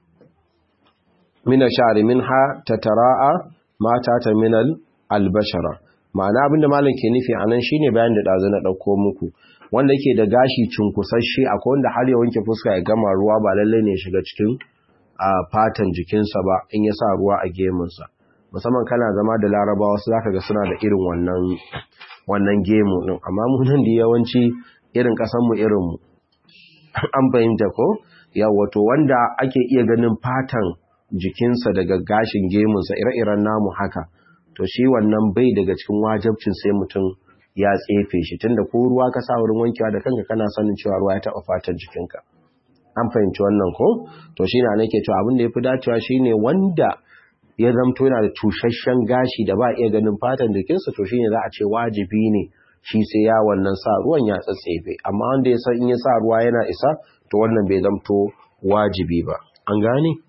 min ash-sha'ri minha tatara'a ma ta min al-bashara ma'ana abinda malam ke nufi anan shine bayan da dazu na dauko muku wanda yake da gashi cunkusasshe akwai wanda har ya wanke fuska ya gama ruwa ba lalle ne ya shiga cikin a fatan jikinsa ba in ya sa ruwa a gemunsa musamman kana zama da larabawa wasu zaka ga suna da irin wannan wannan gemu din amma mu nan da yawanci irin kasan mu irin mu an fahimta ko yawa to wanda ake iya ganin fatan jikinsa daga gashin gemunsa ire-iren namu haka to shi wannan bai daga cikin wajibcin sai mutum ya tsefe shi tunda ko ruwa ka sa wurin wankewa da kanka kana sanin cewa ruwa ya taɓa fatan jikinka an fahimci wannan ko to shine nake cewa abin da yafi dacewa shine wanda ya zamto yana da tushashen gashi da ba iya ganin fatan jikinsa to shine za a ce wajibi ne shi sai ya wannan sa ruwan ya tsatsefe amma wanda ya san in ya sa ruwa yana isa to wannan bai zamto wajibi ba an gane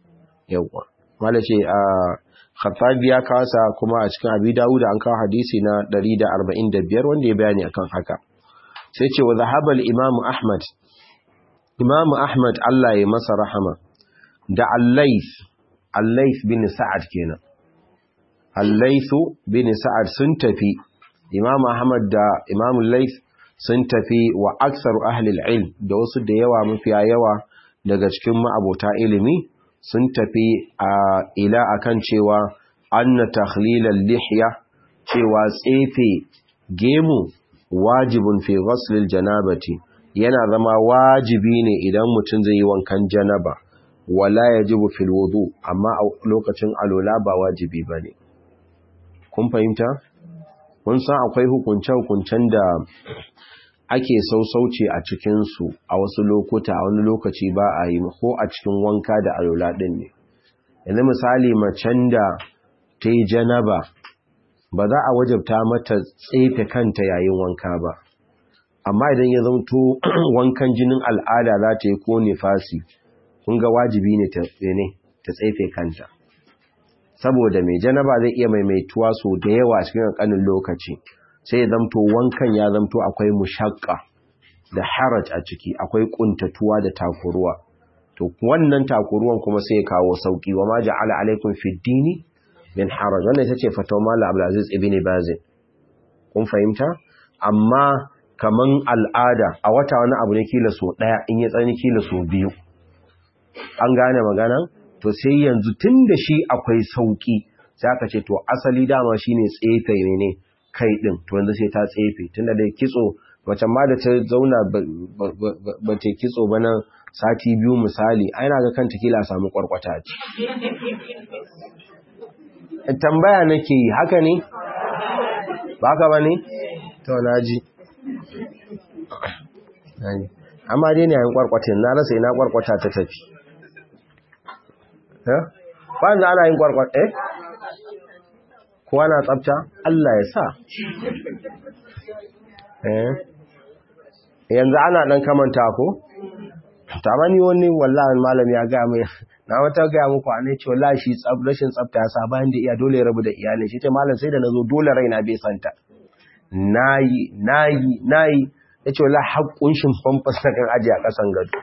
yawa mala ce a khattabi ya kasa kuma a cikin abi dawud an kawo hadisi na 145 wanda ya bayani akan haka sai ce wa zahaba al-imam ahmad imam ahmad Allah ya masa rahama da al-layth al-layth bin sa'ad kenan al-layth bin sa'ad sun tafi imam ahmad da imam al-layth sun tafi wa aksaru ahli al-ilm da wasu da yawa mafiya yawa daga cikin ma'abota ilimi sun tafi a ila akan cewa anna takhlilal lihya cewa tsefe gemu wajibun fi ghuslil janabati yana zama wajibi ne idan mutum zai yi wankan janaba wala yajibu fil wudu amma a lokacin alola ba wajibi bane kun fahimta kun san akwai hukunce hukuncen da ake sausauce a cikinsu a wasu lokuta a wani lokaci ba a yi ko a cikin wanka da alola ɗin ne yanzu misali macen da ta yi janaba ba za a wajabta mata tsefe kanta yayin wanka ba amma idan ya zamto wankan jinin al'ada za ta yi ko nifasi kun ga wajibi ne ta tsefe kanta saboda mai janaba zai iya maimaituwa so da yawa cikin ƙanƙanin lokaci sai ya zamto wankan ya zamto akwai mushakka da haraj a ciki akwai kuntatuwa da takuruwa to wannan takuruwan kuma sai ya kawo sauki wa ma ja'ala alaikum fid dini min haraj wannan ita ce fatawa mallam Abdulaziz ibn Baz kun fahimta amma kaman al'ada a wata wani abu ne kila so daya in ya tsani kila so biyu an gane magana to sai yanzu tunda shi akwai sauki sai aka ce to asali dama shine tsefe ne kai ɗin to yanzu sai ta tsefe tunda da kitso macen ma da ta zauna ba ta kitso ba nan sati biyu misali ai na ga kanta kila samu kwarkwata ce tambaya nake yi haka ne ba haka ba ne to na ji amma dai ne yayin kwarkwatin na rasa ina kwarkwata ta tafi ba za ana yin kwarkwata eh kowa na tsafta Allah ya sa yanzu ana dan kamanta ko tamani wani wallahi malam ya ga mai na wata ga muku a ne ce wallahi shi rashin tsafta ya sa bayan da iya dole ya rabu da iyalin shi ce malam sai da nazo dole raina bai santa nayi nayi nayi yace wallahi hakkun shin famfas na kan aje a kasan gado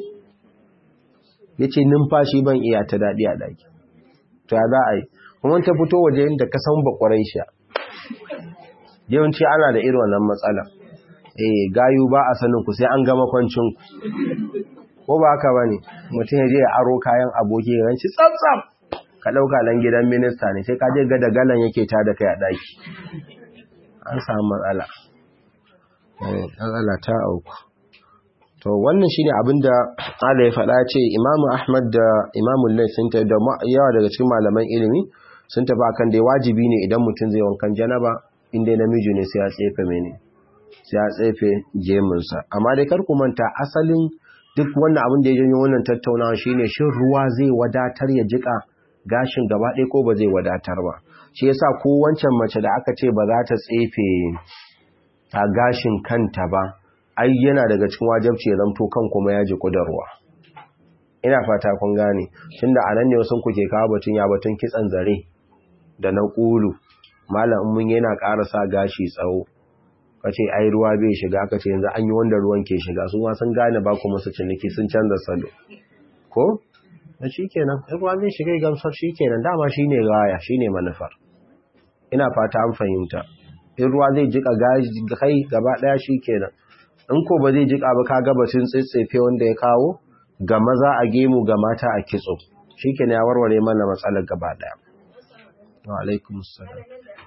yace numfashi ban iya ta dadi a daki to ya za a yi kuma ta fito waje inda ka san bakwarai sha yawanci ana da irin wannan matsala eh gayu ba a sanin ku sai an gama kwancin ku ko ba haka bane mutum ya je ya aro kayan aboki ya ranci tsaf ka dauka dan gidan minista ne sai ka je ga da galan yake ta da kai a daki an samu matsala eh matsala ta auku to wannan shine abinda Allah ya faɗa ce Imam Ahmad da Imam Layth sun ta da yawa daga cikin malaman ilimi sun tafi akan dai wajibi ne idan mutum zai wankan janaba inda namiji ne sai ya tsefe mene sai ya tsefe gemunsa amma dai kar ku manta asalin duk wannan abin da ya janyo wannan tattaunawa shine shin ruwa zai wadatar ya jika gashin gaba ɗaya ko ba zai wadatar ba shi yasa ko wancan mace da aka ce ba za ta tsefe a gashin kanta ba ai yana daga cikin wajabci ya zamto kan kuma ya ji kudarwa ina fata kun gane tunda anan ne wasu kuke kawo batun ya batun kitsan zare da na ƙulu malam mun yana ƙara sa gashi tsawo kace ai ruwa bai shiga kace yanzu an yi wanda ruwan ke shiga su ma sun gane ba kuma su ciniki sun canza salo ko da shikenan ruwa zai shiga gamsar shikenan dama shine gaya shine manufar ina fata an fahimta in ruwa zai jika kai gaba daya shikenan in ko ba zai jika ba kaga batun tsitsefe wanda ya kawo ga maza a gemu ga mata a kitso shikenan ya warware mana matsalar gaba daya wa alaikum assalam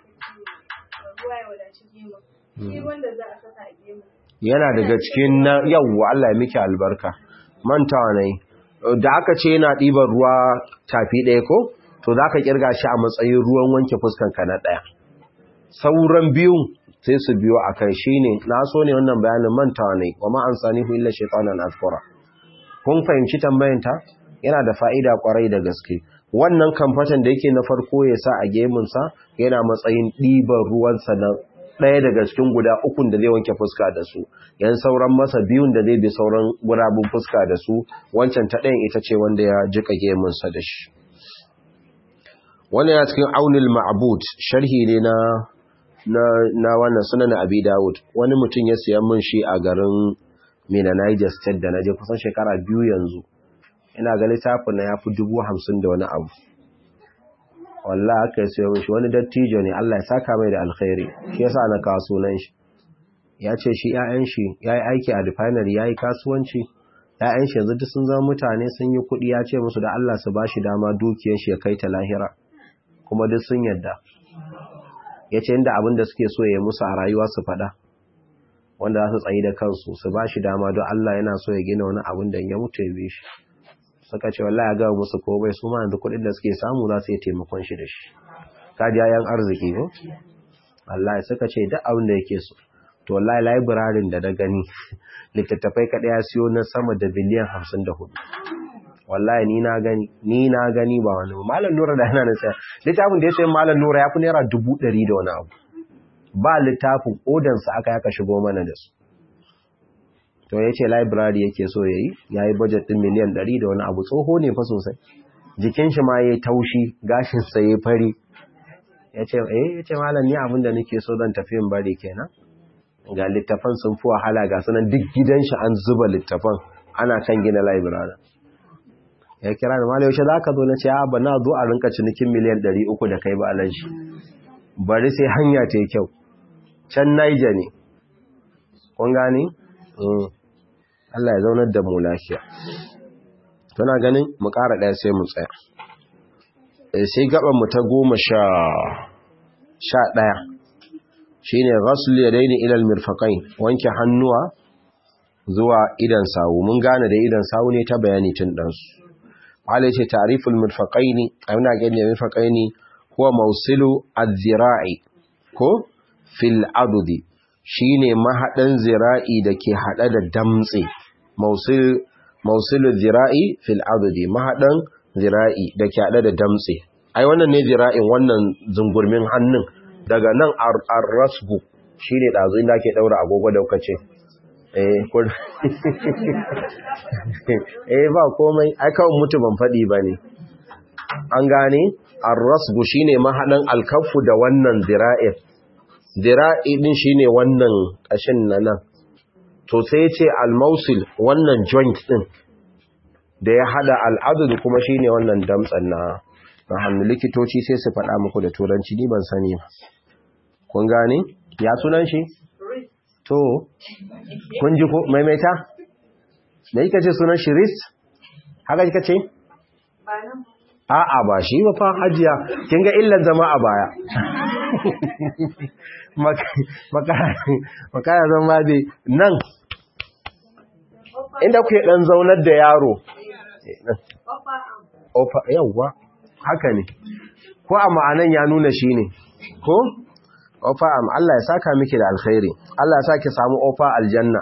yana daga cikin na yawwa Allah ya miki albarka mantawa ne da aka ce yana ɗiban ruwa tafi ɗaya ko to za ka ƙirga shi a matsayin ruwan wanke fuskanka na ɗaya sauran biyun sai su biyo a kai shi ne na so ne wannan bayanin mantawa ne wa ma'an sani hu illa shaitanan azkura kun fahimci tambayanta yana da fa'ida kwarai da gaske wannan kamfatan da yake na farko ya sa a gemunsa yana matsayin ɗiban ruwansa na ɗaya daga cikin guda ukun da zai wanke fuska da su yan sauran masa biyun da zai bi sauran gurabun fuska da su wancan ta ɗayan ita ce wanda ya jika gemunsa da shi wannan ya cikin aunil ma'bud sharhi ne na na na wannan sunan abi dawud wani mutum ya siya min shi a garin Mina Niger State da naje kusan shekara biyu yanzu ina ga littafin na yafi dubu hamsin da wani abu wallahi aka yi siya min shi wani dattijo ne Allah ya saka mai da alkhairi shi yasa na kawo sunan shi ya ce shi 'ya'yan shi yayi aiki a refinery yayi kasuwanci ‘ya'yan shi yanzu duk sun zama mutane sun yi kuɗi ya ce musu da Allah su ba shi dama dukiyar shi ya kai ta lahira kuma duk sun yadda ya ce inda abin da suke so ya musu a rayuwa su faɗa wanda za su tsayi da kansu su ba shi dama don Allah yana so ya gina wani abin da ya mutu ya bi shi suka ce wallahi ya gawa musu komai su ma yanzu kuɗin da suke samu za su yi taimakon shi da shi ka ji yayan arziki ko Allah suka ce duk abin da yake so to wallahi library da na gani littattafai kaɗai ya siyo na sama da biliyan hamsin da hudu wallahi ni na gani ni na gani ba wani malam nura da yana na saya littafin da ya sayi malam nura ya fi naira dubu ɗari da wani abu ba littafin odansa aka yaka shigo mana da su to ya ce library yake so ya yi ya yi budget ɗin miliyan ɗari da wani abu tsoho ne fa sosai jikin shi ma ya yi taushi gashinsa ya fari ya ce eh ya ce malam ni abin da nake so zan tafi in bari kenan ga littafan sun fi wahala ga sunan duk gidan shi an zuba littafan ana kan gina library ya kira da malai yaushe za ka zo na ce ba na zo a rinka cinikin miliyan 300 da kai ba alaji bari sai hanya ta yi kyau can naija ne kun gani? Allah ya zaunar da mu lafiya tana ganin mu ƙara ɗaya sai mu tsaya sai gaban mu ta goma sha ɗaya shi ne rasul ya daini ilal mirfaƙai wanke hannuwa zuwa idan sawu mun gane da idan sawu ne ta bayani tun ɗansu wale ce tariful mirfaƙai ne a yana gani da mirfaƙai ne kuwa mausilu azira'i ko fil adudi shi ne mahaɗin zira'i da ke haɗe da damtse mausilu zira'i fil adudi mahaɗin zira'i da ke haɗe da damtse ai wannan ne zira'in wannan zungurmin hannun daga nan arrasbu shi ne ɗazu inda ke ɗaura agogo da kuka ce eh ba komai aikawun mutu ban faɗi ba ne an gane arrasbu shi ne mahaɗin alkafu da wannan zira'in zira'i ɗin shi ne wannan ƙashin na nan to sai ce almausil wannan joint ɗin da ya haɗa al'adu kuma shi ne wannan damtsan na na hannu likitoci sai su faɗa muku da turanci ni ban sani ba kun gane ya sunan shi to kun ji ko maimaita da yake ce sunan shi ris haka kika ce a'a ba shi ba fa hajiya kin ga illan zama a baya makara zama dai nan inda kuke dan zaunar da yaro ofa yawwa haka ne ko a ma'anan ya nuna shi ne ko ofa am Allah ya saka miki da alkhairi Allah ya saki samu ofa aljanna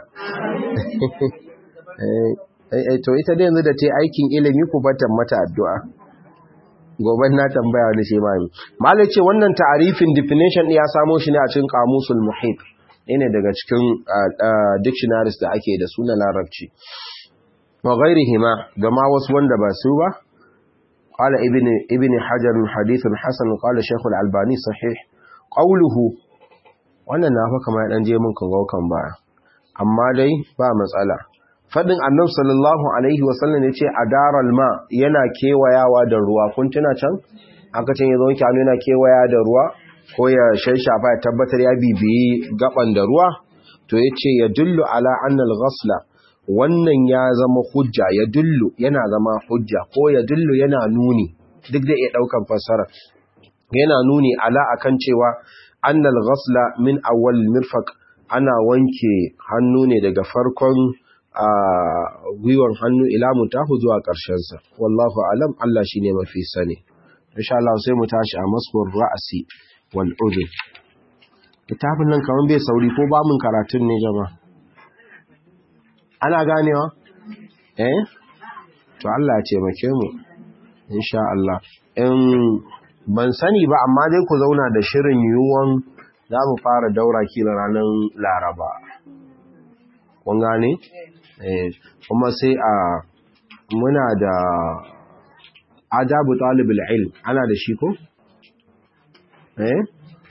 eh to ita dai yanzu da ta aikin ilimi ku batan mata addu'a gobe na tambaya wani shi mami malai ce wannan ta'arifin definition ya samo shi ne a cikin kamusul muhit ne daga cikin dictionaries da ake da su na larabci wa ghairihima da ma wasu wanda ba su ba قال ابن ابن حجر حديث حسن قال شيخ الألباني صحيح قوله wannan na fa kamar dan je mun kan kan baya amma dai ba matsala fadin annabi sallallahu alaihi wasallam yace adaral ma yana kewayawa da ruwa kun tuna can aka ce yazo wanke hannu yana kewaya da ruwa ko ya shayshafa ya tabbatar ya bibiyi gaban da ruwa to yace ya dullu ala anna al-ghasla wannan ya zama hujja ya dullu yana zama hujja ko ya dullu yana nuni duk da iya daukan fassara yana nuni ala akan cewa annal ghasla min awwal mirfaq ana wanke hannu ne daga farkon gwiwar hannu ila mutahu zuwa ƙarshen sa wallahu alam Allah shine mafi sani insha Allah sai mu tashi a masbur ra'si wal udhun kitabun nan kaman bai sauri ko ba mun karatun ne jama'a ana ganewa eh to Allah ya taimake mu insha Allah in ban sani ba amma dai ku zauna da shirin yiwuwan za mu fara daura kila ranar laraba kun gane eh kuma sai a muna da adabu talibul ilm ana da shi ko eh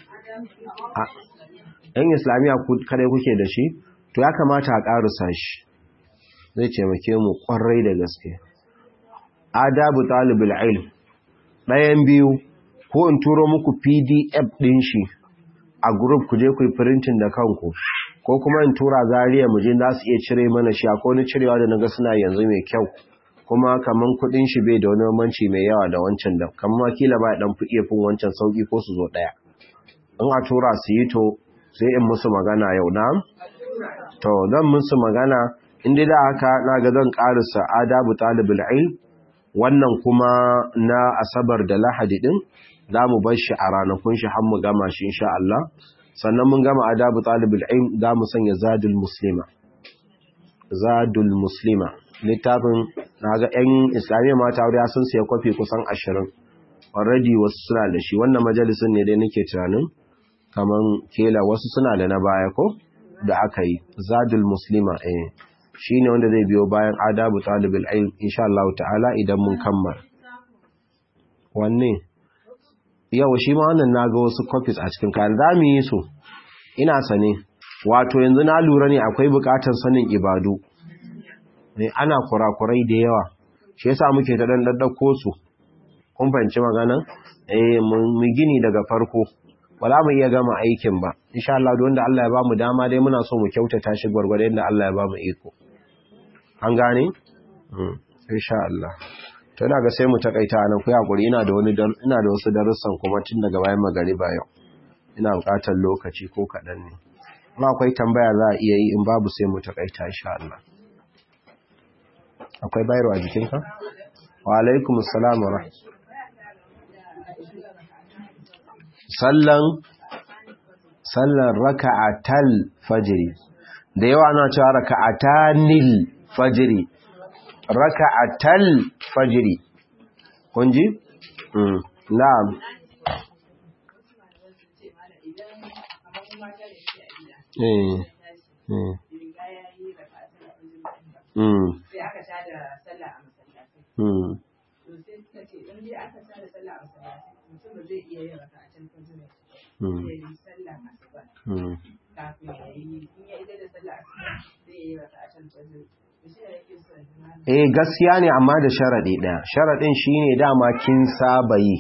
yan islamiyya kare kuke da shi to ya kamata a ƙarusa shi zai taimake mu ƙwarai da gaske adabu talibul ilm ɗayan biyu ko in turo muku pdf ɗin shi a group ku je ku yi printing da kanku ko kuma in tura zariya mu je za su iya cire mana shi akwai wani cirewa da naga suna yanzu mai kyau kuma kaman kuɗin shi bai da wani manci mai yawa da wancan da kamar kila ba dan fi iya fin wancan sauki ko su zo ɗaya in a tura su yi to sai in musu magana yau na to zan musu magana inda da haka na ga zan ƙarisa adabu talibul ilm wannan kuma na asabar da lahadi din za mu bar shi a ranakun shi har mu gama shi insha Allah sannan mun gama adabu talibul ilm za mu sanya zadul muslima zadul muslima littafin naga yan islamiyya mata wuri sun siya kwafi kusan 20 already wasu suna da shi wannan majalisin ne dai nake tunanin kaman kela wasu suna da na baya ko da aka yi zadul muslima eh shine wanda zai biyo bayan adabu talibul ilm insha Allah ta'ala idan mun kammala wanne yau shi ma wannan naga wasu copies a cikin kayan zamu yi su ina sane wato yanzu na lura ne akwai bukatar sanin ibadu ne ana kurakurai da yawa shi yasa muke ta dan daddako su kun fahimci magana eh mu gini daga farko ba za mu iya gama aikin ba insha Allah da wanda Allah ya bamu dama dai muna so mu kyautata shi gwargwado yadda Allah ya bamu iko an gane insha Allah to ina ga sai mu takaita nan ku hakuri ina da wani ina da wasu darussan kuma tun daga bayan magariba yau ina buƙatar lokaci ko kaɗan ne kuma akwai tambaya za a iya yi in babu sai mu takaita insha Allah akwai bayarwa jikinka wa alaikumus salam wa sallan sallan raka'atal fajri da yawa ana cewa raka'atanil fajri raka'atal fajri kun ji mm na'am eh eh mm sai aka tada sallah a masallaci mm to sai suka ce in dai aka tada sallah a masallaci mutum ba zai iya yin raka'atul fajr mm sai yi sallah asuba mm kafin ya yi in ya ida da sallah asuba zai yi raka'atul fajr to shi ne yake so ya zama eh gaskiya ne amma da sharadi ɗaya sharadin shine dama kin saba yi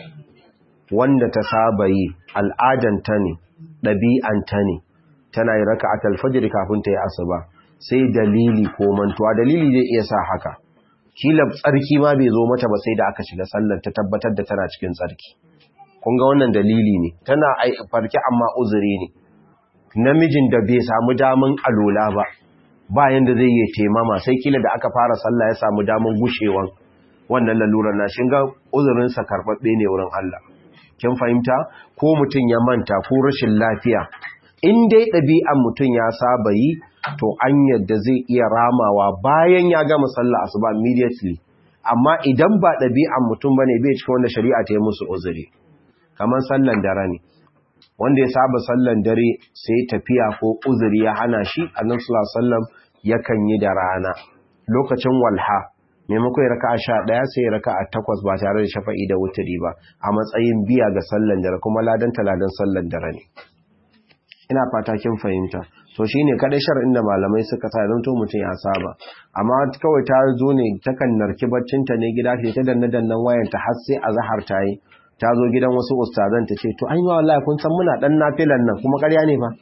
wanda ta saba yi al'adanta ne ɗabi'anta ne tana yi raka'atul fajr kafin ta yi asuba sai dalili ko mantuwa dalili zai iya sa haka kila tsarki ma bai zo mata ba sai da aka shiga sallar ta tabbatar da tana cikin tsarki kun ga wannan dalili ne tana ai farki amma uzuri ne namijin da bai samu daman alola ba bayan da zai yi taimama sai kila da aka fara sallah ya samu daman gushewan wannan lalurar na shin ga uzurinsa karɓaɓɓe ne wurin Allah kin fahimta ko mutum ya manta ko rashin lafiya in dai ɗabi'an mutum ya saba yi to an yadda zai iya ramawa bayan ya gama sallah asuba immediately amma idan ba ɗabi'an mutum bane bai cikin wanda shari'a ta yi musu uzuri kamar sallan dare ne wanda ya saba sallan dare sai tafiya ko uzuri ya hana shi annabi sallallahu alaihi wasallam yakan yi da rana lokacin walha maimako ya raka'a sha ɗaya sai ya raka'a takwas ba tare da shafa'i da wuturi ba a matsayin biya ga sallan dare kuma ladan ladan sallan dare ne ina fata kin fahimta to shine kadai shar'in da malamai suka sa don to mutum ya saba amma kawai ta zo ne takan narki baccinta ne gida ta danna dannan wayanta har sai azhar ta yi ta zo gidan wasu ustazan ta ce to ai wallahi kun san muna dan nafilan nan kuma ƙarya ne fa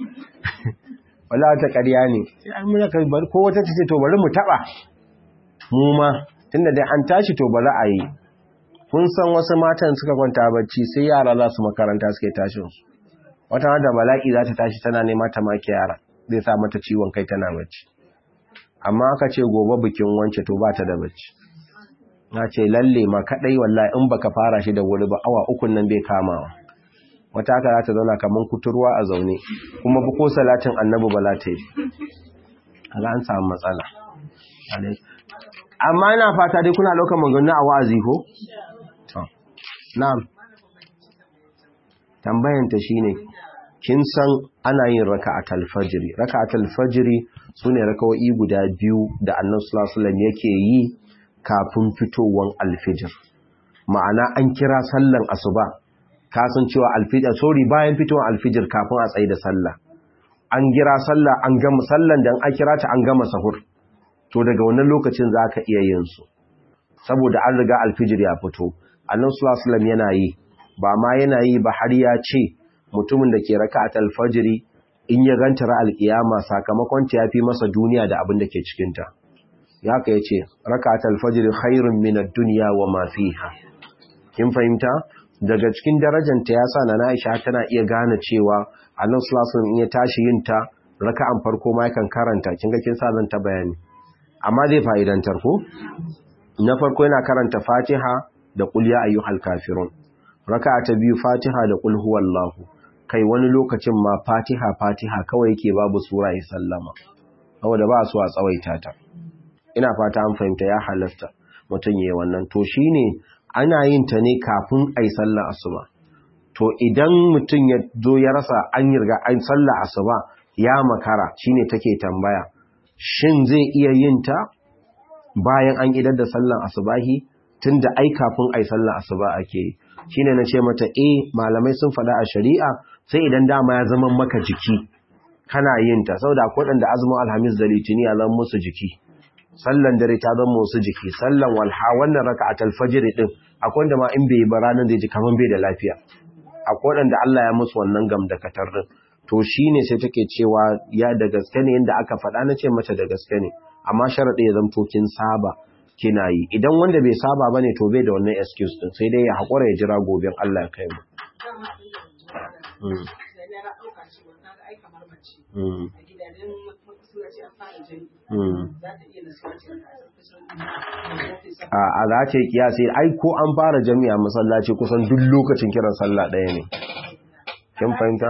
wallahi ta ƙarya ne sai ai muna kai ko wata ta ce to bari mu taba mu ma tunda dai an tashi to bari a yi kun san wasu matan suka kwanta bacci sai yara za su makaranta suke tashin su wata da bala'i za ta tashi tana nema ta maki yara zai sa mata ciwon kai tana bacci amma aka ce gobe bikin wance to ba ta da bacci na ce lalle ma kadai wallahi in baka fara shi da wuri ba awa ukun nan bai kamawa wata haka za ta zauna kaman kuturwa a zaune kuma ba ko salatin annabi ba za ta yi kaga an samu matsala amma ina fata dai kuna ɗaukar magana a wa'azi ko to na'am tambayanta shine kin san ana yin raka'atul fajri raka'atul fajri sune raka'o'i guda biyu da Annabi sallallahu alaihi wasallam yake yi kafin fitowan alfijir ma'ana an kira sallan asuba ka san cewa alfijir sorry bayan fitowar alfijir kafin a tsaye da sallah an gira sallah an gama sallan da an kira ta an gama sahur to daga wannan lokacin za ka iya yin su saboda an riga alfijir ya fito annan sulasulam yana yi ba ma yana yi ba har ya ce mutumin da ke raka a talfajiri in ya ganta ra alkiyama sakamakon ta ya fi masa duniya da abin da ke cikinta ya ka ya ce raka a talfajiri khairun minar duniya wa mafiha kin fahimta daga cikin darajanta ya sa na Aisha tana iya gane cewa annan sulasulam in ya tashi yin ta raka'an farko ma yakan karanta kin ga kin sa zan ta bayani amma zai fa'idantar ko na farko yana karanta fatiha da qul ya ayyuhal kafirun raka'a ta biyu fatiha da qul huwallahu kai wani lokacin ma fatiha fatiha kawai yake babu sura ya sallama saboda ba su a tsawaita ta ina fata an fahimta ya halasta mutum yayi wannan to shine ana yin ta ne kafin ai sallar asuba to idan mutum ya zo ya rasa an yirga an sallar asuba ya makara shine take tambaya shin zai iya yin ta bayan an idar da sallan asubahi tunda ai kafin ai sallan asuba ake shine nace mata eh malamai sun faɗa a shari'a sai idan dama ya zama maka jiki kana yin ta saboda akwai wanda azumin alhamis da litini ya zama musu jiki sallan dare ta zama musu jiki sallan walha wannan raka'atul fajr din akwai wanda ma in bai ba ranar zai ji kaman bai da lafiya akwai wanda Allah ya musu wannan gamdakatar din to shi ne sai take cewa ya da gaske ne yadda aka faɗa na ce mace da gaske ne amma sharaɗi ya zamto kin saba kina yi idan wanda bai saba ba ne to bai da wannan excuse din sai dai ya haƙura ya jira goben Allah ya kai mu a za ce kiyasi ai ko an fara jami'a masallaci kusan duk lokacin kiran sallah ɗaya ne kin fahimta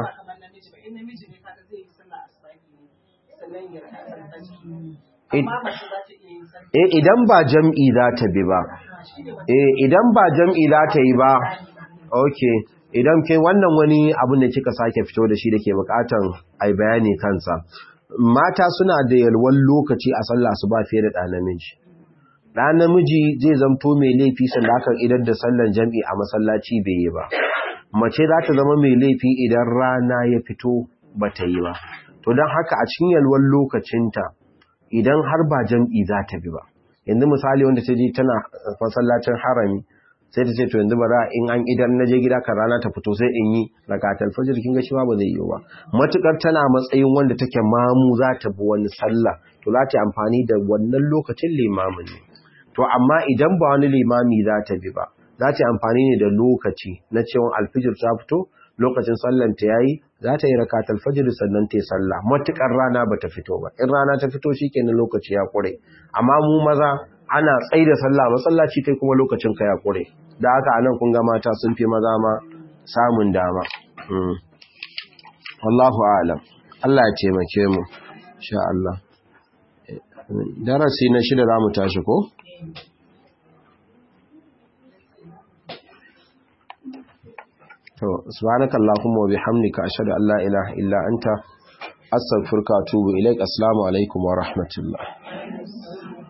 Eh idan ba jam'i za ta bi ba. Eh idan ba jam'i za ta yi ba. Okay. Idan ke wannan wani abin da kika sake fito da shi da ke bukatan ai bayani kansa. Mata suna da yalwan lokaci a sallah su ba fiye da ɗa namiji. Ɗa namiji zai zamto mai laifi sanda aka idan da sallan jam'i a masallaci bai yi ba. Mace za ta zama mai laifi idan rana ya fito ba ta yi ba. To don haka a cikin yalwan lokacinta idan har ba jam'i za ta bi ba yanzu misali wanda ta je tana masallacin harami sai ta ce to yanzu bara in an idan na je gida kan rana ta fito sai in yi rakatul fajr kin ga shi ba zai yi ba matukar tana matsayin wanda take mamu za ta bi wani sallah to za ta amfani da wannan lokacin limamin ne to amma idan ba wani limami za ta bi ba za ta amfani ne da lokaci na cewa alfijir ta fito lokacin sallan ta yayi za ta yi rakatul fajr sannan ta yi sallah matukar rana bata fito ba in rana ta fito shikenan lokaci ya kure amma mu maza ana tsayi da sallah masallaci kai kuma lokacin ka ya kure da haka anan kun ga mata sun fi maza ma samun dama wallahu a'lam Allah ya taimake mu insha Allah darasi na shida zamu tashi ko to subhanaka allahumma wa bihamdika ashhadu an la ilaha illa anta astaghfiruka wa atubu ilaik assalamu alaikum wa rahmatullah